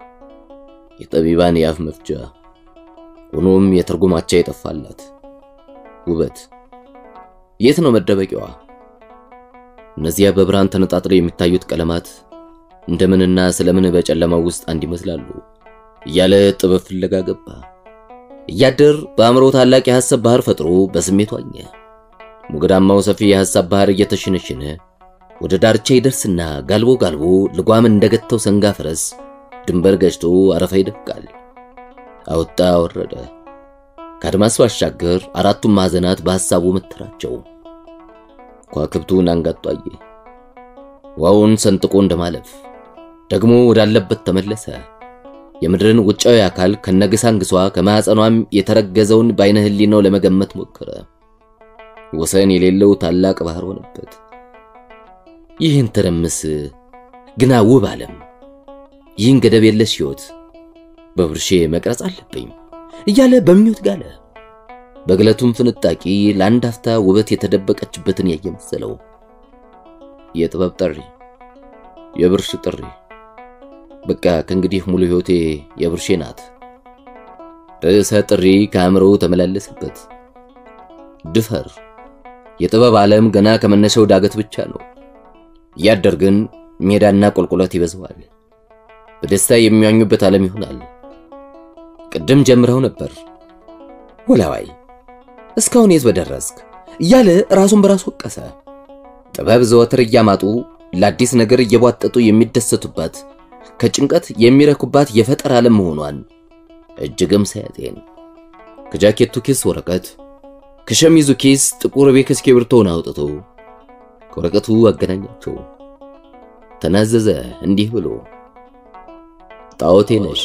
የጠቢባን የአፍ መፍቻ ሆኖም የትርጉማቸው የጠፋላት ውበት የት ነው መደበቂያዋ? እነዚያ በብርሃን ተነጣጥለው የሚታዩት ቀለማት እንደምንና ስለምን በጨለማው ውስጥ አንድ ይመስላሉ እያለ ጥበብ ፍለጋ ገባ። እያደር በአእምሮ ታላቅ የሐሳብ ባህር ፈጥሮ በስሜቱ ዋኘ። ሞገዳማው ሰፊ የሐሳብ ባህር እየተሽነሽነ ወደ ዳርቻ ይደርስና ጋልቦ ጋልቦ ልጓም እንደገተው ሰንጋ ፈረስ ድንበር ገጭቶ አረፋ ይደፍቃል። አወጣ ወረደ። ከአድማስ ባሻገር አራቱም ማዕዘናት በሐሳቡ መተራቸው። ከዋክብቱን አንጋጦ አየ። ውሃውን ሰንጥቆ እንደማለፍ ደግሞ ወዳለበት ተመለሰ። የምድርን ውጫዊ አካል ከነግሳንግሷ ከማዕፀኗም የተረገዘውን በዓይነ ሕሊናው ለመገመት ሞከረ። ወሰን የሌለው ታላቅ ባህር ሆነበት። ይህን ትርምስ ግና ውብ ዓለም ይህን ገደብ የለሽ ሕይወት በብርሼ መቅረጽ አለብኝ እያለ በምኞት ጋለ። በግለቱም ፍንጣቂ ለአንድ አፍታ ውበት የተደበቀችበትን ያየ መሰለው። የጥበብ ጥሪ፣ የብርሽ ጥሪ። በቃ ከእንግዲህ ሙሉ ሕይወቴ የብርሼ ናት። ርዕሰ ጥሪ ከአእምሮው ተመላለሰበት። ድፈር። የጥበብ ዓለም ገና ከመነሻው ዳገት ብቻ ነው። እያደር ግን ሜዳና ቁልቁለት ይበዛዋል። በደስታ የሚያኙበት ዓለም ይሆናል። ቅድም ጀምረው ነበር ወላዋይ እስካሁን የት በደረስክ እያለ ራሱን በራሱ ወቀሰ። ጥበብ ዘወትር እያማጡ ለአዲስ ነገር እየቧጠጡ የሚደሰቱባት ከጭንቀት የሚረኩባት የፈጠራ ዓለም መሆኗን እጅግም ሳያጤን ከጃኬቱ ኪስ ወረቀት ከሸሚዙ ኪስ ጥቁር ቤክ እስክሪብቶውን አውጥቶ ከወረቀቱ አገናኛቸው። ተናዘዘ እንዲህ ብሎ ጣዖቴ ነሽ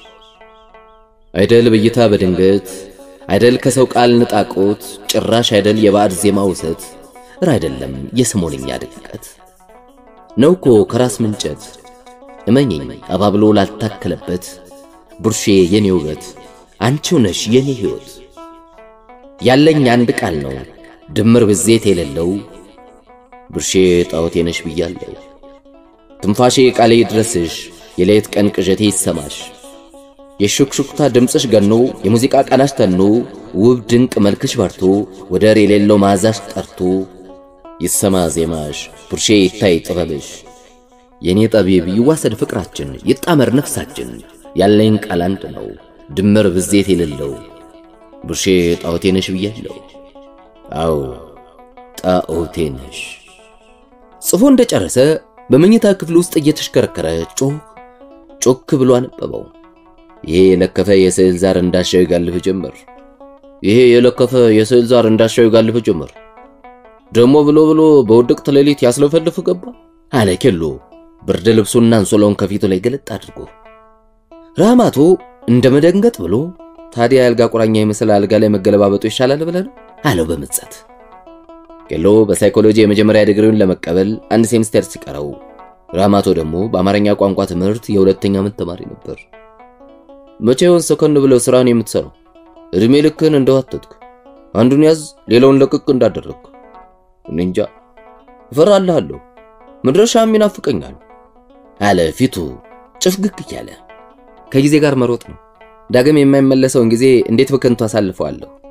አይደል ብይታ በድንገት አይደል ከሰው ቃል ንጣቆት ጭራሽ አይደል የባዕድ ዜማ ውሰት ር አይደለም የሰሞንኛ ድቀት ነው እኮ ከራስ ምንጨት እመኘኝ አባብሎ ላልታከለበት ቡርሼ የኔ ውበት አንቺው ነሽ የኔ ሕይወት ያለኝ አንድ ቃል ነው ድምር ብዜት የሌለው ቡርሼ ጣዖቴ ነሽ ብያለሁ ትንፋሼ ቃሌ ድረስሽ የሌት ቀን ቅዠቴ ይሰማሽ የሹክሹክታ ድምፅሽ ገኖ የሙዚቃ ቃናሽ ተኖ ውብ ድንቅ መልክሽ በርቶ ወደር የሌለው መዓዛሽ ጠርቶ ይሰማ ዜማሽ ቡርሼ ይታይ ጥበብሽ የኔ ጠቢብ ይዋሰድ ፍቅራችን ይጣመር ነፍሳችን ያለኝ ቃል አንድ ነው ድምር ብዜት የሌለው ቡርሼ ጣዖቴ ነሽ ብያለሁ። አዎ ጣዖቴ ነሽ። ጽፎ እንደጨረሰ በመኝታ ክፍል ውስጥ እየተሽከረከረ ጮክ ጮክ ብሎ አነበበው። ይሄ የለከፈ የስዕል ዛር እንዳሻው ይጋልፍ ጀመር። ይሄ የለከፈ የስዕል ዛር እንዳሻው ይጋልፍ ጀመር። ደሞ ብሎ ብሎ በውድቅት ሌሊት ያስለፈልፍ ገባ አለ ኬሎ ብርድ ልብሱና አንሶላውን ከፊቱ ላይ ገለጥ አድርጎ። ራማቶ እንደ መደንገጥ ብሎ ታዲያ የአልጋ ቁራኛ የመሰለ አልጋ ላይ መገለባበጡ ይሻላል ብለህ ነው አለው በምጸት። ኬሎ በሳይኮሎጂ የመጀመሪያ ዲግሪውን ለመቀበል አንድ ሴሚስተር ሲቀረው፣ ራማቶ ደግሞ በአማርኛ ቋንቋ ትምህርት የሁለተኛ ዓመት ተማሪ ነበር። መቼውን ሰከን ብለው ስራን የምትሰራው እድሜ ልክህን እንደዋተትክ አንዱን ያዝ ሌላውን ለቅቅ እንዳደረግክ እኔ እንጃ እፈራልሃለሁ፣ መድረሻም ይናፍቀኛል አለ ፊቱ ጭፍግግ እያለ። ከጊዜ ጋር መሮጥ ነው። ዳግም የማይመለሰውን ጊዜ እንዴት በከንቱ አሳልፈዋለሁ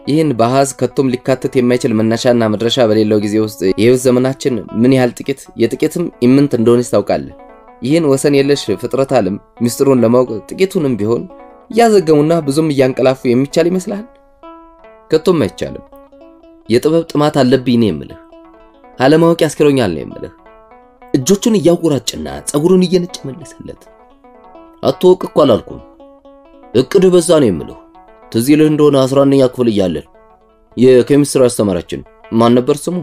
ይህን በአሃዝ ከቶም ሊካተት የማይችል መነሻና መድረሻ በሌለው ጊዜ ውስጥ የህይወት ዘመናችን ምን ያህል ጥቂት የጥቂትም ኢምንት እንደሆነች ታውቃለህ። ይህን ወሰን የለሽ ፍጥረት ዓለም ምስጢሩን ለማወቅ ጥቂቱንም ቢሆን እያዘገሙና ብዙም እያንቀላፉ የሚቻል ይመስልሃል? ከቶም አይቻልም። የጥበብ ጥማት አለብኝ ነው የምልህ። አለማወቅ ያስክሮኛል ነው የምልህ። እጆቹን እያወራጭና ጸጉሩን እየነጨ መለሰለት። አትወቅ እኮ አላልኩም፣ እቅድ በዛ ነው የምልህ። ትዝ ይልህ እንደሆነ አስራ አንደኛ ክፍል እያለን የኬሚስትሪ አስተማሪያችን ማን ነበር ስሙ?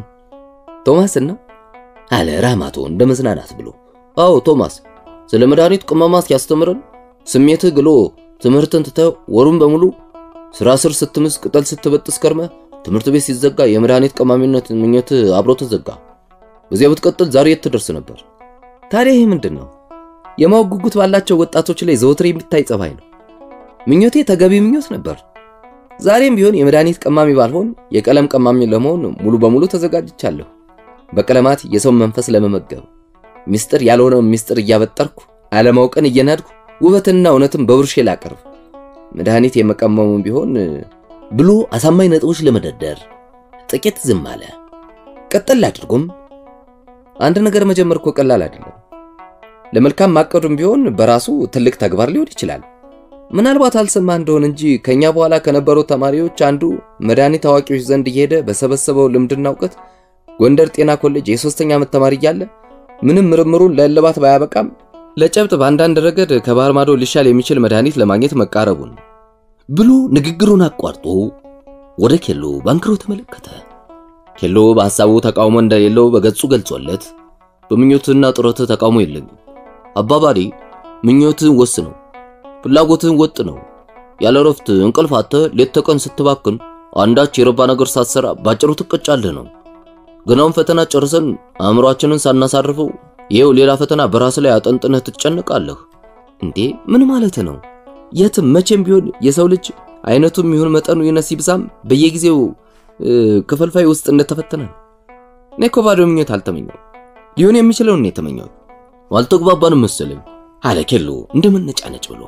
ቶማስና አለ ራማቶ እንደ መዝናናት ብሎ። አዎ ቶማስ፣ ስለ መድኃኒት ቅመማ ሲያስተምረን ስሜትህ ግሎ ትምህርትን ትተህ ወሩን በሙሉ ስራ ስር ስትምስ ቅጠል ስትበጥስ ከርመ ትምህርት ቤት ሲዘጋ የመድኃኒት ቀማሚነት ምኞት አብሮ ተዘጋ። በዚያ ብትቀጥል ዛሬ የት ትደርስ ነበር? ታዲያ ይህ ምንድን ነው? የማወቅ ጉጉት ባላቸው ወጣቶች ላይ ዘወትር የሚታይ ጸባይ ነው። ምኞቴ ተገቢ ምኞት ነበር። ዛሬም ቢሆን የመድኃኒት ቀማሚ ባልሆን የቀለም ቀማሚ ለመሆን ሙሉ በሙሉ ተዘጋጅቻለሁ። በቀለማት የሰው መንፈስ ለመመገብ ምስጢር ያልሆነውን ምስጢር እያበጠርኩ አለማውቅን እየናድኩ ውበትንና እውነትን በብርሼ ላቀርብ መድኃኒት የመቀመሙም ቢሆን ብሎ አሳማኝ ነጥቦች ለመደርደር ጥቂት ዝም አለ። ቀጠል አድርጎም አንድ ነገር መጀመር እኮ ቀላል አይደለም። ለመልካም ማቀዱም ቢሆን በራሱ ትልቅ ተግባር ሊሆን ይችላል። ምናልባት አልሰማ እንደሆን እንጂ ከኛ በኋላ ከነበሩ ተማሪዎች አንዱ መድኃኒት አዋቂዎች ዘንድ እየሄደ በሰበሰበው ልምድና እውቀት ጎንደር ጤና ኮሌጅ የሶስተኛ ዓመት ተማሪ እያለ ምንም ምርምሩን ለእልባት ባያበቃም ለጨብጥ በአንዳንድ ረገድ ከባህር ማዶ ሊሻል የሚችል መድኃኒት ለማግኘት መቃረቡን ብሎ ንግግሩን አቋርጦ ወደ ኬሎ ባንክሮ ተመለከተ። ኬሎ በሐሳቡ ተቃውሞ እንደሌለው በገጹ ገልጾለት በምኞትና ጥረት ተቃውሞ የለኝም። አባባሪ ምኞትን ወስነው፣ ፍላጎትን ወጥ ነው። ያለ ረፍት እንቅልፍ አጥተህ ሌት ተቀን ስትባክን አንዳች የረባ ነገር ሳትሰራ ባጭሩ ትቀጫለህ ነው። ገናውን ፈተና ጨርሰን አእምሯችንን ሳናሳርፈው ይኸው ሌላ ፈተና በራስ ላይ አጠንጥነህ ትጨንቃለህ። እንዴ ምን ማለት ነው? የትም መቼም ቢሆን የሰው ልጅ አይነቱም ይሁን መጠኑ ይነስ ይብዛም በየጊዜው ክፈልፋይ ውስጥ እንደተፈተነ ነው። እኔ እኮ ባዶ ምኞት አልተመኘው፣ ሊሆን የሚችለውን ነው የተመኘው። አልተግባባንም መሰለኝ አለ ኬሎ እንደመነጫነጭ ብሎ።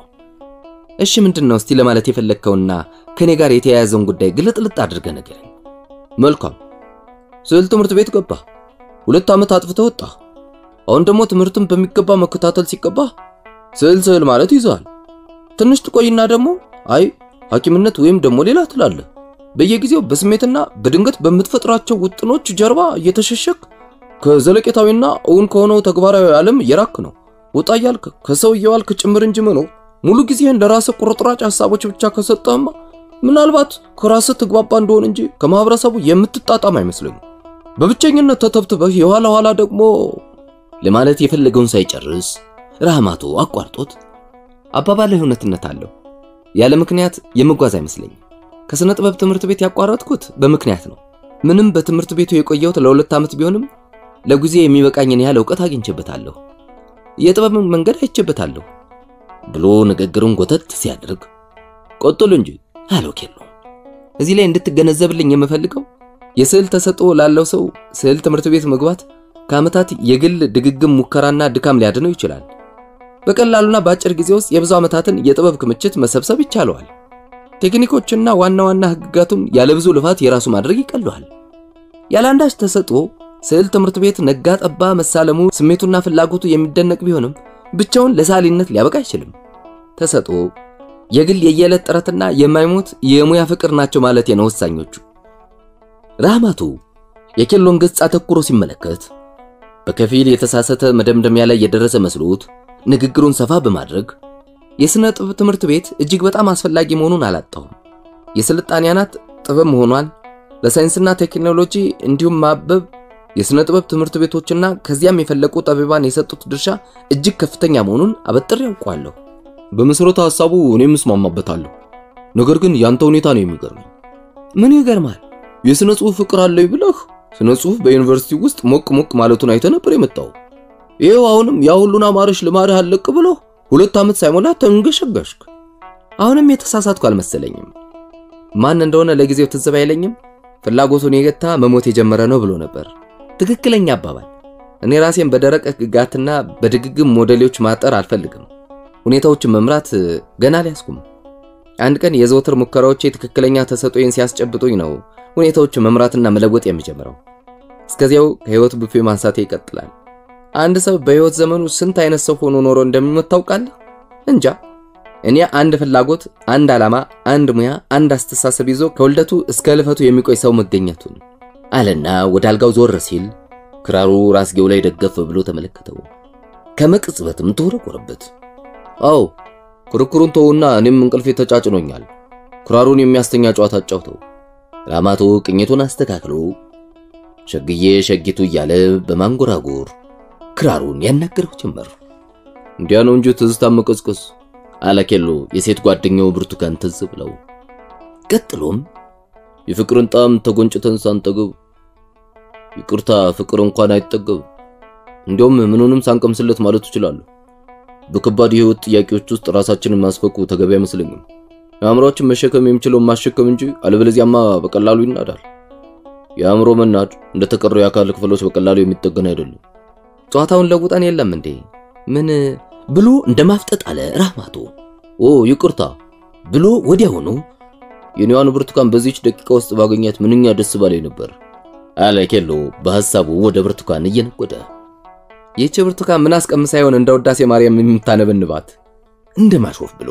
እሺ ምንድን ነው እስቲ ለማለት የፈለግከውና ከኔ ጋር የተያያዘውን ጉዳይ ግልጥልጥ አድርገህ ንገረኝ። መልካም ስዕል ትምህርት ቤት ገባ። ሁለት ዓመት አጥፍተህ ወጣ። አሁን ደግሞ ትምህርትን በሚገባ መከታተል ሲገባ ስዕል ስዕል ማለት ይዘሃል። ትንሽ ትቆይና ደግሞ አይ ሐኪምነት ወይም ደግሞ ሌላ ትላለህ። በየጊዜው በስሜትና በድንገት በምትፈጥራቸው ውጥኖች ጀርባ እየተሸሸክ ከዘለቄታዊና እውን ከሆነው ተግባራዊ ዓለም እየራክ ነው። ወጣ እያልክ ከሰው እየዋልክ ጭምር እንጂ መኖር ሙሉ ጊዜህን ለራስህ ቁርጥራጭ ሐሳቦች ብቻ ከሰጠህማ ምናልባት ከራስህ ትግባባ እንደሆን እንጂ ከማህበረሰቡ የምትጣጣም አይመስለኝም። በብቸኝነት ተተብትበህ የኋላ ኋላ ደግሞ ለማለት የፈለገውን ሳይጨርስ ራህማቶ አቋርጦት አባባልህ እውነትነት አለው። ያለ ምክንያት የምጓዝ አይመስለኝም። ከሥነ ጥበብ ትምህርት ቤት ያቋረጥኩት በምክንያት ነው። ምንም በትምህርት ቤቱ የቆየሁት ለሁለት ዓመት ቢሆንም ለጊዜ የሚበቃኝን ያህል እውቀት አግኝቼበታለሁ፣ የጥበብን መንገድ አይቼበታለሁ ብሎ ንግግሩን ጎተት ሲያደርግ ቀጥል እንጂ አለው ኬሎ። እዚህ ላይ እንድትገነዘብልኝ የምፈልገው የስዕል ተሰጥኦ ላለው ሰው ስዕል ትምህርት ቤት መግባት ከዓመታት የግል ድግግም ሙከራና ድካም ሊያድነው ይችላል። በቀላሉና በአጭር ጊዜ ውስጥ የብዙ ዓመታትን የጥበብ ክምችት መሰብሰብ ይቻለዋል። ቴክኒኮችና ዋና ዋና ሕግጋቱም ያለ ብዙ ልፋት የራሱ ማድረግ ይቀለዋል። ያለ አንዳች ተሰጥኦ ስዕል ትምህርት ቤት ነጋ ጠባ መሳለሙ ስሜቱና ፍላጎቱ የሚደነቅ ቢሆንም ብቻውን ለሳሊነት ሊያበቃ አይችልም። ተሰጥኦ የግል የየዕለት ጥረትና የማይሞት የሙያ ፍቅር ናቸው ማለት ነው ወሳኞቹ። ራህማቱ የኬሎን ገጽ አተኩሮ ሲመለከት በከፊል የተሳሳተ መደምደሚያ ላይ የደረሰ መስሎት ንግግሩን ሰፋ በማድረግ የሥነ ጥበብ ትምህርት ቤት እጅግ በጣም አስፈላጊ መሆኑን አላጣሁም። የስልጣኔ አናት ጥበብ መሆኗን ለሳይንስና ቴክኖሎጂ እንዲሁም ማበብ የሥነ ጥበብ ትምህርት ቤቶችና ከዚያም የፈለቁ ጠቢባን የሰጡት ድርሻ እጅግ ከፍተኛ መሆኑን አበጥሬ ያውቋለሁ። በመሠረተ ሐሳቡ እኔም እስማማበታለሁ። ነገር ግን ያንተ ሁኔታ ነው የሚገርመኝ። ምን ይገርማል? የሥነ ጽሑፍ ፍቅር አለኝ ብለህ ስነ ጽሑፍ በዩኒቨርሲቲ ውስጥ ሞቅ ሞቅ ማለቱን አይተህ ነበር የመጣው። ይኸው አሁንም ያ ሁሉን አማረሽ ልማድህ አለቅ ብሎ ሁለት ዓመት ሳይሞላ ተንገሸገሽክ። አሁንም የተሳሳትኩ አልመሰለኝም። ማን እንደሆነ ለጊዜው ትዝብ አይለኝም። ፍላጎቱን የገታ መሞት የጀመረ ነው ብሎ ነበር። ትክክለኛ አባባል። እኔ ራሴን በደረቅ ሕግጋትና በድግግም ሞዴሎች ማጠር አልፈልግም። ሁኔታዎችን መምራት ገና አልያዝኩም። አንድ ቀን የዘወትር ሙከራዎቼ ትክክለኛ ተሰጦዬን ሲያስጨብጡኝ ነው ሁኔታዎች መምራትና መለወጥ የሚጀምረው። እስከዚያው ከህይወት ቡፌ ማንሳቴ ይቀጥላል። አንድ ሰው በህይወት ዘመኑ ስንት አይነት ሰው ሆኖ ኖሮ እንደሚሞት ታውቃለህ? እንጃ። እኔ አንድ ፍላጎት፣ አንድ ዓላማ፣ አንድ ሙያ፣ አንድ አስተሳሰብ ይዞ ከውልደቱ እስከ ልፈቱ የሚቆይ ሰው መገኘቱን አለና ወደ አልጋው ዞር ሲል ክራሩ ራስጌው ላይ ደገፍ ብሎ ተመለከተው። ከመቅጽበትም ተወረወረበት። አዎ ክርክሩን ተውና እኔም እንቅልፌ ተጫጭኖኛል። ክራሩን የሚያስተኛ ጨዋታ አጫውተው። ራማቶ ቅኝቱን አስተካክሎ ሸግዬ ሸጊቱ እያለ በማንጎራጎር ክራሩን ያናገረው ጀመር። እንዲያ ነው እንጂ ትዝታ መቀስቀስ አለ ኬሎ የሴት ጓደኛው ብርቱካን ትዝ ብለው። ቀጥሎም የፍቅርን ጣም ተጎንጭተን ሳንጠግብ ይቅርታ ፍቅር እንኳን አይጠገብ እንዲያውም ምኑንም ሳንቀምስለት ማለት እችላለሁ። በከባድ የህይወት ጥያቄዎች ውስጥ ራሳችንን ማስፈኩ ተገቢ አይመስለኝም። የአእምሮአችን መሸከም የሚችለውን ማሸከም እንጂ አለበለዚያማ በቀላሉ ይናዳል። የአእምሮ መናድ እንደተቀረው የአካል ክፍሎች በቀላሉ የሚጠገን አይደለም። ጨዋታውን ለውጠን የለም እንዴ ምን ብሎ እንደማፍጠጥ አለ ራማቶ። ኦ ይቅርታ ብሎ ወዲያውኑ የኔዋን ብርቱካን በዚች ደቂቃ ውስጥ ባገኛት ምንኛ ደስ ባለኝ ነበር አለ ኬሎ በሐሳቡ ወደ ብርቱካን እየነጎደ። ይህች ብርቱካን ምን አስቀምሳ ይሆን እንደ ውዳሴ ማርያም የምታነበንባት እንደ ማሾፍ ብሎ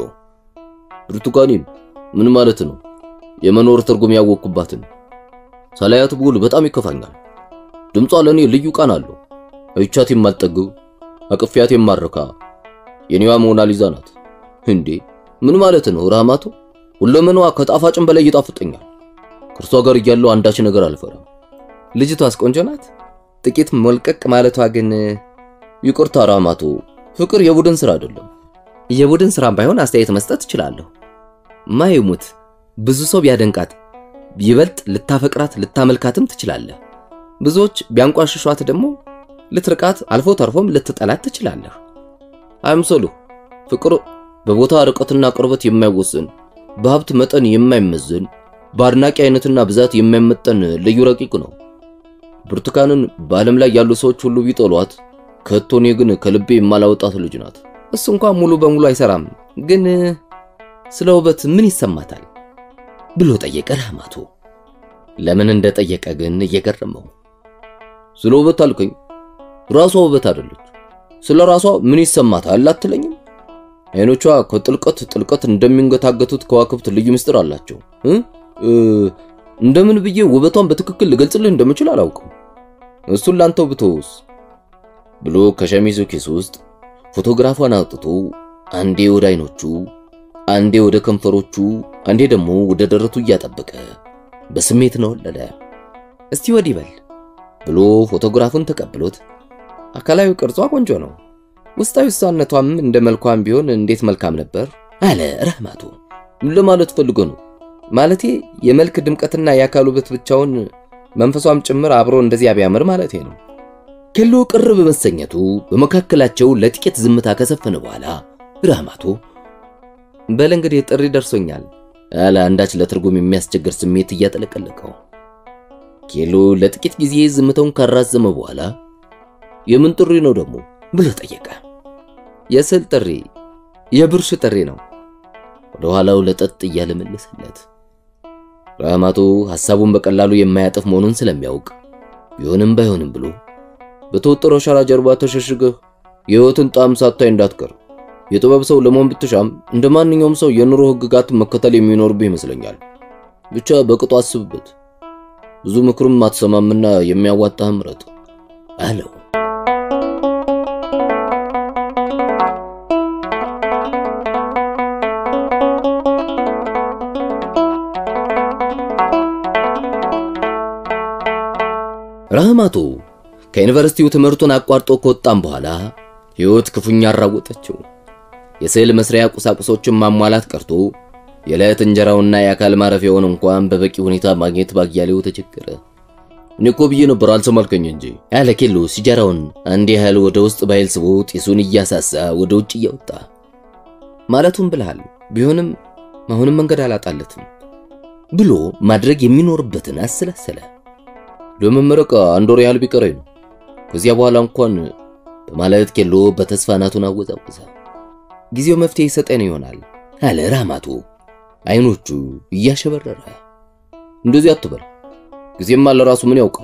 ብርቱካኔን ምን ማለት ነው? የመኖር ትርጉም ያወቅኩባትን ሳላያት ብውል በጣም ይከፋኛል። ድምጿ ለእኔ ልዩ ቃና አለው። አይቻት የማልጠግብ አቅፊያት የማረካ የኔዋ ሞናሊዛ ናት። እንዴ ምን ማለት ነው ራማቶ? ሁለመናዋ ከጣፋጭም በላይ ይጣፍጠኛል። ከእርሷ ጋር እያለው አንዳች ነገር አልፈራም። ልጅቷስ ቆንጆ ናት። ጥቂት ሞልቀቅ ማለቷ ግን ይቅርታ ራማቶ፣ ፍቅር የቡድን ስራ አይደለም። የቡድን ስራም ባይሆን አስተያየት መስጠት እችላለሁ። ማይሙት ብዙ ሰው ቢያደንቃት ይበልጥ ልታፈቅራት ልታመልካትም ትችላለህ። ብዙዎች ቢያንቋሽሿት ደግሞ ልትርቃት አልፎ ተርፎም ልትጠላት ትችላለህ። አይምሰሉ ፍቅር በቦታ ርቀትና ቅርበት የማይወስን በሀብት መጠን የማይመዘን በአድናቂ አይነትና ብዛት የማይመጠን ልዩ ረቂቅ ነው። ብርቱካንን በዓለም ላይ ያሉ ሰዎች ሁሉ ቢጠሏት ከቶ እኔ ግን ከልቤ የማላወጣት ልጅ ናት። እሱ እንኳን ሙሉ በሙሉ አይሰራም፣ ግን ስለ ውበት ምን ይሰማታል ብሎ ጠየቀ ራማቶ። ለምን እንደጠየቀ ግን እየገረመው። ስለ ውበት አልከኝ? ራሷ ውበት አይደለች። ስለ ራሷ ምን ይሰማታል አትለኝም? አይኖቿ ከጥልቀት ጥልቀት እንደሚንገታገቱት ከዋክብት ልዩ ምስጢር አላቸው። እንደምን ብዬ ውበቷን በትክክል ልገልጽልህ እንደምችል አላውቅም። እሱን ላንተው ብተውስ ብሎ ከሸሚዙ ኪስ ውስጥ ፎቶግራፏን አውጥቶ አንዴ ወደ አይኖቹ፣ አንዴ ወደ ከንፈሮቹ፣ አንዴ ደግሞ ወደ ደረቱ እያጠበቀ በስሜት ነው ወለለ። እስቲ ወዲህ በል ብሎ ፎቶግራፉን ተቀብሎት አካላዊ ቅርጿ ቆንጆ ነው፣ ውስጣዊ እሷነቷም እንደ መልኳም ቢሆን እንዴት መልካም ነበር አለ ረህማቱ። ምን ለማለት ፈልጎ ነው? ማለቴ የመልክ ድምቀትና የአካል ውበት ብቻውን መንፈሷም ጭምር አብሮ እንደዚያ ቢያምር ማለቴ ነው። ኬሎ ቅር በመሰኘቱ በመካከላቸው ለጥቂት ዝምታ ከሰፈነ በኋላ ራህማቶ በል እንግዲህ ጥሪ ደርሶኛል አለ አንዳች ለትርጉም የሚያስቸግር ስሜት እያጠለቀለቀው። ኬሎ ለጥቂት ጊዜ ዝምታውን ካራዘመ በኋላ የምን ጥሪ ነው ደግሞ ብሎ ጠየቀ። የስዕል ጥሪ፣ የብርሽ ጥሪ ነው። ወደ ኋላው ለጠጥ እያለ መለሰለት። ራህማቶ ሐሳቡን በቀላሉ የማያጠፍ መሆኑን ስለሚያውቅ ቢሆንም ባይሆንም ብሎ በተወጠረው ሸራ ጀርባ ተሸሽገህ የሕይወትን ጣዕም ሳታይ እንዳትቀር። የጥበብ ሰው ለመሆን ብትሻም እንደ ማንኛውም ሰው የኑሮ ሕግጋትን መከተል የሚኖርብህ ይመስለኛል። ብቻ በቅጡ አስብበት። ብዙ ምክርም አትሰማምና የሚያዋጣህ ምረጥ አለው። ራህማቶ ከዩኒቨርሲቲው ትምህርቱን አቋርጦ ከወጣም በኋላ ሕይወት ክፉኛ አራወጠችው። የስዕል መስሪያ ቁሳቁሶችን ማሟላት ቀርቶ የዕለት እንጀራውና የአካል ማረፊያውን እንኳን በበቂ ሁኔታ ማግኘት ባያሌው ተቸገረ። እኔ እኮ ብዬ ነበር አልሰማልከኝ እንጂ ያለ ኬሎ ሲጃራውን አንድ ያህል ወደ ውስጥ ባይል ስቦ ጢሱን እያሳሳ ወደ ውጭ እያወጣ ማለቱም ብልሃል ቢሆንም አሁንም መንገድ አላጣለትም ብሎ ማድረግ የሚኖርበትን አሰላሰለ። ለመመረቅ አንድ ወር ያህል ቢቀረኝ ነው። ከዚያ በኋላ እንኳን በማለት ኬሎ በተስፋ ናቱን አወዛወዘ። ጊዜው መፍትሄ ይሰጠን ይሆናል አለ ራማቶ አይኖቹ እያሸበረረ እንደዚህ አትበል፣ ጊዜማ ለራሱ ምን ያውቃል?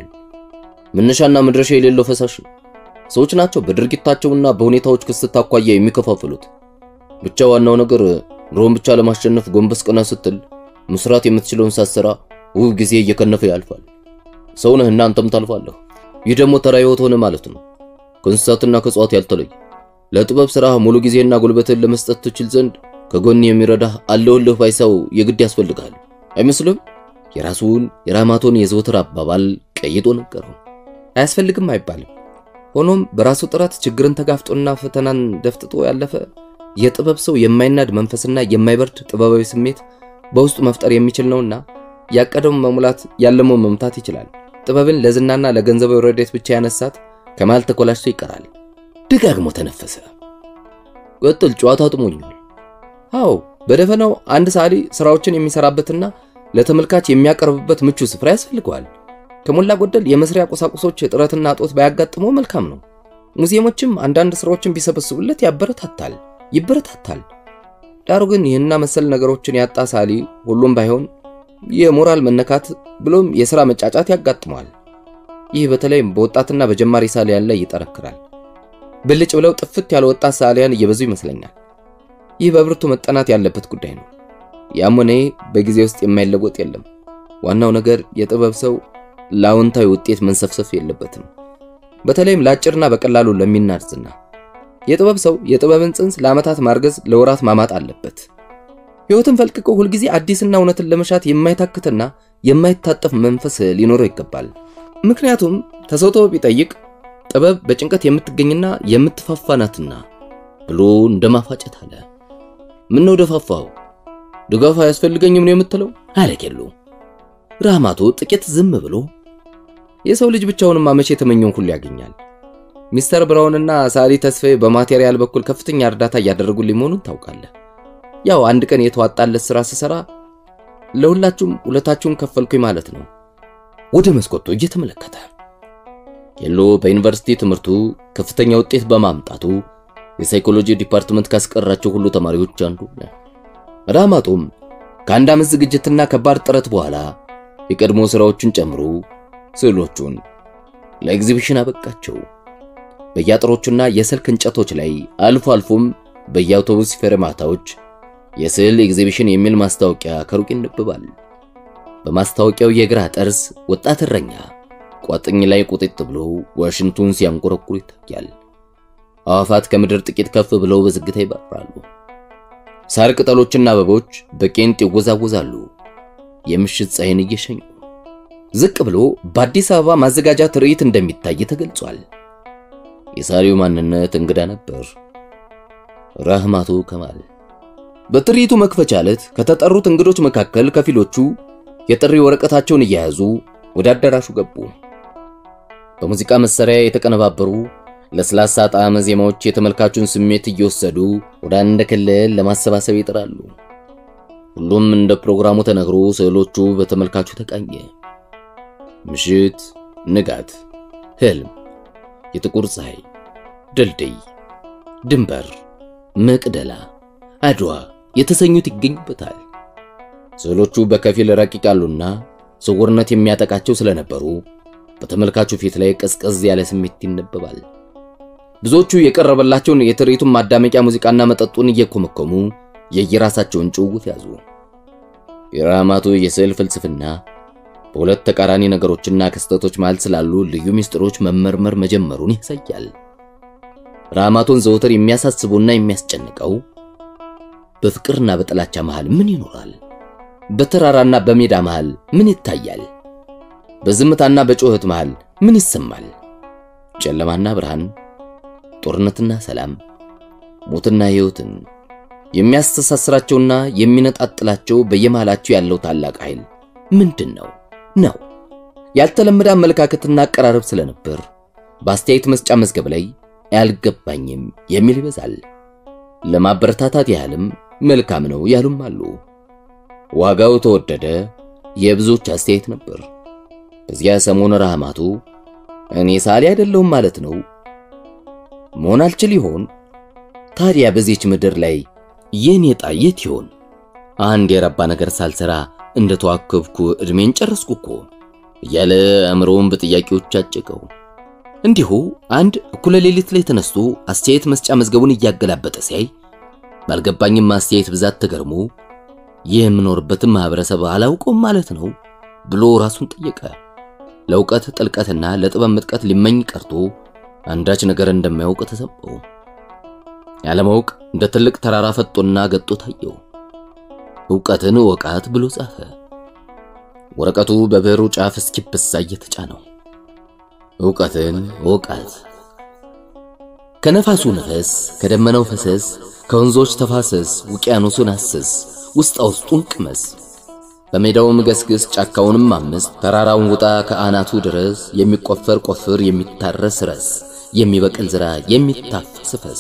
መነሻና መድረሻ የሌለው ፈሳሽ ነው። ሰዎች ናቸው በድርጊታቸውና በሁኔታዎች ክስት አኳያ የሚከፋፍሉት። ብቻ ዋናው ነገር ኑሮን ብቻ ለማሸነፍ ጎንበስ ቀና ስትል መስራት የምትችለውን ሳትሰራ ውብ ጊዜ እየከነፈ ያልፋል። ሰው ነህ እና አንተም ታልፋለህ። ይህ ደግሞ ተራ ሕይወት ሆነ ማለት ነው። ከእንስሳትና ከእጽዋት ያልተለይ ለጥበብ ሥራ ሙሉ ጊዜና ጉልበትን ለመስጠት ትችል ዘንድ ከጎን የሚረዳህ አለውልህ ባይ ሰው የግድ ያስፈልግሃል። አይመስልም? የራሱን የራማቶን የዘወትር አባባል ቀይጦ ነገረው። አያስፈልግም አይባልም። ሆኖም በራሱ ጥረት ችግርን ተጋፍጦና ፈተናን ደፍጥጦ ያለፈ የጥበብ ሰው የማይናድ መንፈስና የማይበርድ ጥበባዊ ስሜት በውስጡ መፍጠር የሚችል ነውና ያቀደውን መሙላት ያለመውን መምታት ይችላል። ጥበብን ለዝናና ለገንዘባዊ ረድኤት ብቻ ያነሳት ከመሃል ተኮላሽቶ ይቀራል። ደጋግሞ ተነፈሰ። ቀጥል፣ ጨዋታ ጥሞኛል። አዎ በደፈናው አንድ ሰዓሊ ስራዎችን የሚሰራበትና ለተመልካች የሚያቀርብበት ምቹ ስፍራ ያስፈልገዋል። ከሞላ ጎደል የመስሪያ ቁሳቁሶች እጥረትና እጦት ባያጋጥመው መልካም ነው። ሙዚየሞችም አንዳንድ ስራዎችን ቢሰበስቡለት ያበረታታል ይበረታታል። ዳሩ ግን ይህና መሰል ነገሮችን ያጣ ሰዓሊ ሁሉም ባይሆን የሞራል መነካት ብሎም የሥራ መጫጫት ያጋጥመዋል። ይህ በተለይም በወጣትና በጀማሪ ሰዓሊያን ላይ ይጠረክራል። ብልጭ ብለው ጥፍት ያለ ወጣት ሰዓሊያን እየበዙ ይመስለኛል። ይህ በብርቱ መጠናት ያለበት ጉዳይ ነው። ያም ሆነ በጊዜ ውስጥ የማይለወጥ የለም። ዋናው ነገር የጥበብ ሰው ለአዎንታዊ ውጤት መንሰፍሰፍ የለበትም። በተለይም ለአጭርና በቀላሉ ለሚናድ ዝና። የጥበብ ሰው የጥበብን ጽንስ ለዓመታት ማርገዝ፣ ለወራት ማማጥ አለበት። ሕይወትን ፈልቅቆ ሁልጊዜ አዲስና እውነትን ለመሻት የማይታክትና የማይታጠፍ መንፈስ ሊኖረው ይገባል። ምክንያቱም ተሰውቶ ቢጠይቅ ጥበብ በጭንቀት የምትገኝና የምትፋፋ ናትና ብሎ እንደማፋጨት አለ። ምን ነው ደፋፋው? ድጋፍ አያስፈልገኝም ነው የምትለው? አለ ኬሎ። ራማቶ ጥቂት ዝም ብሎ የሰው ልጅ ብቻውንማ መቼ የተመኘውን ሁሉ ያገኛል። ሚስተር ብራውንና ሳሊ ተስፋዬ በማቴሪያል በኩል ከፍተኛ እርዳታ እያደረጉልኝ መሆኑን ታውቃለህ። ያው አንድ ቀን የተዋጣለት ስራ ስሰራ ለሁላችሁም ሁለታችሁን ከፈልኩኝ ማለት ነው። ወደ መስኮቱ እየተመለከተ ኬሎ በዩኒቨርሲቲ ትምህርቱ ከፍተኛ ውጤት በማምጣቱ የሳይኮሎጂ ዲፓርትመንት ካስቀራቸው ሁሉ ተማሪዎች አንዱ ነው። ራማቶም ከአንድ ዓመት ዝግጅትና ከባድ ጥረት በኋላ የቀድሞ ስራዎቹን ጨምሮ ስዕሎቹን ለኤግዚቢሽን አበቃቸው። በየአጥሮቹና የስልክ እንጨቶች ላይ አልፎ አልፎም በየአውቶቡስ ፌርማታዎች የስዕል ኤግዚቢሽን የሚል ማስታወቂያ ከሩቅ ይነበባል። በማስታወቂያው የግራ ጠርዝ ወጣት እረኛ ቋጥኝ ላይ ቁጥጥ ብሎ ዋሽንቱን ሲያንቆረቁር ይታያል። አዋፋት ከምድር ጥቂት ከፍ ብለው በዝግታ ይበራሉ። ሳር ቅጠሎችና አበቦች በቄንጥ ይወዛወዛሉ፣ የምሽት ፀሐይን እየሸኙ። ዝቅ ብሎ በአዲስ አበባ ማዘጋጃ ትርኢት እንደሚታይ ተገልጿል። የሳሪው ማንነት እንግዳ ነበር። ራህማቶ ከማል በትርኢቱ መክፈቻ ዕለት ከተጠሩት እንግዶች መካከል ከፊሎቹ የጥሪ ወረቀታቸውን እየያዙ ወደ አዳራሹ ገቡ። በሙዚቃ መሳሪያ የተቀነባበሩ ለስላሳ ጣዕመ ዜማዎች የተመልካቹን ስሜት እየወሰዱ ወደ አንድ ክልል ለማሰባሰብ ይጥራሉ። ሁሉም እንደ ፕሮግራሙ ተነግሮ ስዕሎቹ በተመልካቹ ተቃኘ። ምሽት፣ ንጋት፣ ህልም፣ የጥቁር ፀሐይ፣ ድልድይ፣ ድንበር፣ መቅደላ፣ አድዋ የተሰኙት ይገኙበታል። ስዕሎቹ በከፊል ረቂቃሉና ስውርነት የሚያጠቃቸው ስለነበሩ በተመልካቹ ፊት ላይ ቀዝቀዝ ያለ ስሜት ይነበባል። ብዙዎቹ የቀረበላቸውን የትርኢቱን ማዳመቂያ ሙዚቃና መጠጡን እየኮመኮሙ የየራሳቸውን ጭውውት ያዙ። የራማቶ የስዕል ፍልስፍና በሁለት ተቃራኒ ነገሮችና ክስተቶች መሃል ስላሉ ልዩ ምስጢሮች መመርመር መጀመሩን ያሳያል። ራማቶን ዘውትር የሚያሳስቡና የሚያስጨንቀው በፍቅርና በጥላቻ መሃል ምን ይኖራል? በተራራና በሜዳ መሃል ምን ይታያል? በዝምታና በጩኸት መሃል ምን ይሰማል? ጨለማና ብርሃን፣ ጦርነትና ሰላም፣ ሞትና ሕይወትን የሚያስተሳስራቸውና የሚነጣጥላቸው በየመሃላቸው ያለው ታላቅ ኃይል ምንድን ነው ነው? ያልተለመደ አመለካከትና አቀራረብ ስለነበር በአስተያየት መስጫ መዝገብ ላይ አያልገባኝም የሚል ይበዛል። ለማበረታታት ያህልም መልካም ነው ያሉም አሉ። ዋጋው ተወደደ የብዙዎች አስተያየት ነበር። በዚያ ሰሞን ራህማቶ እኔ ሳሊ አይደለሁም ማለት ነው መሆን አልችል ይሆን? ታዲያ በዚች ምድር ላይ የኔ ዕጣ የት ይሆን? አንድ የረባ ነገር ሳልሰራ እንደተዋከብኩ እድሜን ጨረስኩ እኮ እያለ አእምሮውን በጥያቄዎች አጨቀው። እንዲሁ አንድ እኩለ ሌሊት ላይ ተነስቶ አስተያየት መስጫ መዝገቡን እያገላበጠ ሲያይ ባልገባኝም አስተያየት ብዛት ተገርሞ ይህ የምኖርበትን ማህበረሰብ አላውቀውም ማለት ነው ብሎ ራሱን ጠየቀ። ለእውቀት ጥልቀትና ለጥበብ ምጥቀት ሊመኝ ቀርቶ አንዳች ነገር እንደማያውቅ ተሰማው። ያለማወቅ እንደ ትልቅ ተራራ ፈጦና ገጦ ታየው። እውቀትን እወቃት ብሎ ጻፈ። ወረቀቱ በብዕሩ ጫፍ እስኪበሳ እየተጫነው እውቀትን እወቃት። ከነፋሱ ነፈስ፣ ከደመናው ፈሰስ፣ ከወንዞች ተፋሰስ፣ ውቅያኖሱን አስስ፣ ውስጣ ውስጡን ቅመስ። በሜዳውም ገስግስ፣ ጫካውንም አምስ፣ ተራራውን ውጣ ከአናቱ ድረስ። የሚቆፈር ቆፍር፣ የሚታረስ ረስ፣ የሚበቅል ዝራ፣ የሚታፈስ ፈስ።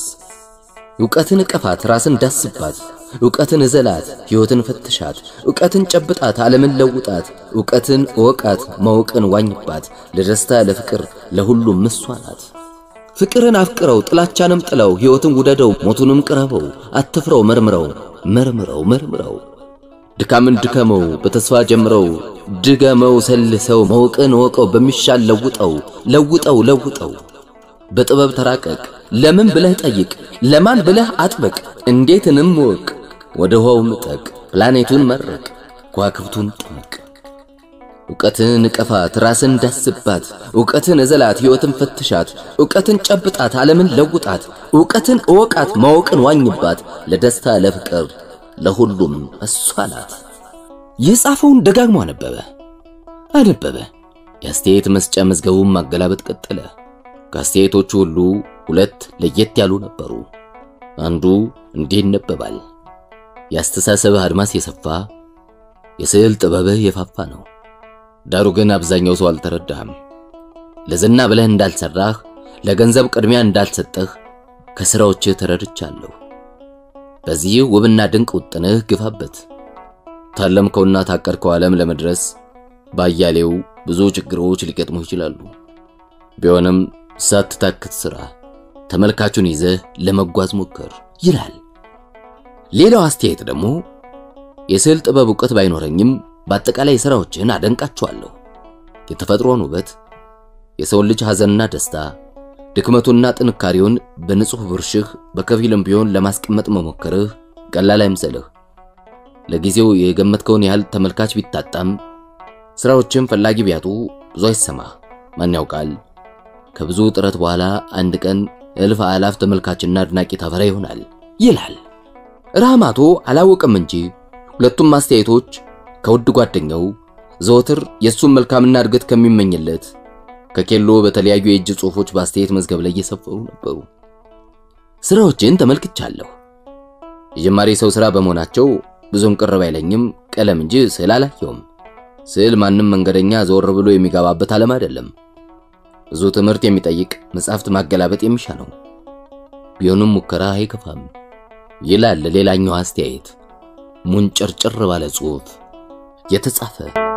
እውቀትን እቀፋት፣ ራስን ዳስባት፣ እውቀትን እዘላት፣ ሕይወትን ፈትሻት፣ እውቀትን ጨብጣት፣ ዓለምን ለውጣት፣ እውቀትን እወቃት፣ ማወቅን ዋኝባት፣ ለደስታ ለፍቅር ለሁሉም ምሷ ናት። ፍቅርን አፍቅረው፣ ጥላቻንም ጥለው፣ ሕይወትን ውደደው፣ ሞቱንም ቅረበው፣ አትፍረው፣ መርምረው መርምረው መርምረው፣ ድካምን ድከመው፣ በተስፋ ጀምረው፣ ድገመው፣ ሰልሰው፣ ማወቅን እወቀው፣ በሚሻል ለውጠው ለውጠው ለውጠው በጥበብ ተራቀቅ፣ ለምን ብለህ ጠይቅ፣ ለማን ብለህ አጥብቅ፣ እንዴትንም እወቅ፣ ወደ ውሃው ምጠቅ፣ ፕላኔቱን መረቅ፣ ከዋክብቱን ጥምቅ። እውቀትን እቀፋት፣ ራስን ዳስባት፣ እውቀትን እዘላት፣ ሕይወትን ፈትሻት፣ እውቀትን ጨብጣት፣ ዓለምን ለውጣት፣ እውቀትን እወቃት፣ ማወቅን ዋኝባት፣ ለደስታ ለፍቅር ለሁሉም እሷ ናት። የጻፈውን ደጋግሞ አነበበ አነበበ። የአስተያየት መስጫ መዝገቡን ማገላበጥ ቀጠለ። ከአስተያየቶቹ ሁሉ ሁለት ለየት ያሉ ነበሩ። አንዱ እንዲህ ይነበባል። የአስተሳሰብህ አድማስ የሰፋ የስዕል ጥበብህ የፋፋ ነው። ዳሩ ግን አብዛኛው ሰው አልተረዳህም። ለዝና ብለህ እንዳልሰራህ፣ ለገንዘብ ቅድሚያ እንዳልሰጠህ ከሥራዎችህ ተረድቻለሁ። በዚህ ውብና ድንቅ ውጥንህ ግፋበት። ታለምከውና ታቀድከው ዓለም ለመድረስ ባያሌው ብዙ ችግሮች ሊገጥሙ ይችላሉ። ቢሆንም ሳትታክት ሥራ፣ ተመልካቹን ይዘህ ለመጓዝ ሞክር ይላል። ሌላው አስተያየት ደግሞ የስዕል ጥበብ ዕውቀት ባይኖረኝም በአጠቃላይ ሥራዎችን አደንቃቸዋለሁ። የተፈጥሮን ውበት፣ የሰውን ልጅ ሐዘንና ደስታ፣ ድክመቱና ጥንካሬውን በንጹሕ ብርሽህ በከፊልም ቢሆን ለማስቀመጥ መሞከርህ ቀላል አይምሰልህ። ለጊዜው የገመትከውን ያህል ተመልካች ቢታጣም ሥራዎችን ፈላጊ ቢያጡ ብዙ አይሰማህ። ማን ያውቃል ከብዙ ጥረት በኋላ አንድ ቀን እልፍ አላፍ ተመልካችና አድናቂ ታፈራ ይሆናል ይላል። ራህማቶ አላወቅም እንጂ ሁለቱም አስተያየቶች ከውድ ጓደኛው ዘወትር የእሱን መልካምና እድገት ከሚመኝለት ከኬሎ በተለያዩ የእጅ ጽሑፎች በአስተያየት መዝገብ ላይ እየሰፈሩ ነበሩ። ስራዎችን ተመልክቻለሁ። የጀማሪ ሰው ስራ በመሆናቸው ብዙም ቅር ባይለኝም ቀለም እንጂ ስዕል አላየውም። ስዕል ማንም መንገደኛ ዘወር ብሎ የሚገባበት ዓለም አይደለም። ብዙ ትምህርት የሚጠይቅ መጽሐፍት ማገላበጥ የሚሻ ነው። ቢሆንም ሙከራ አይከፋም ይላል ሌላኛው አስተያየት ሙንጭርጭር ባለ ጽሑፍ የተጻፈ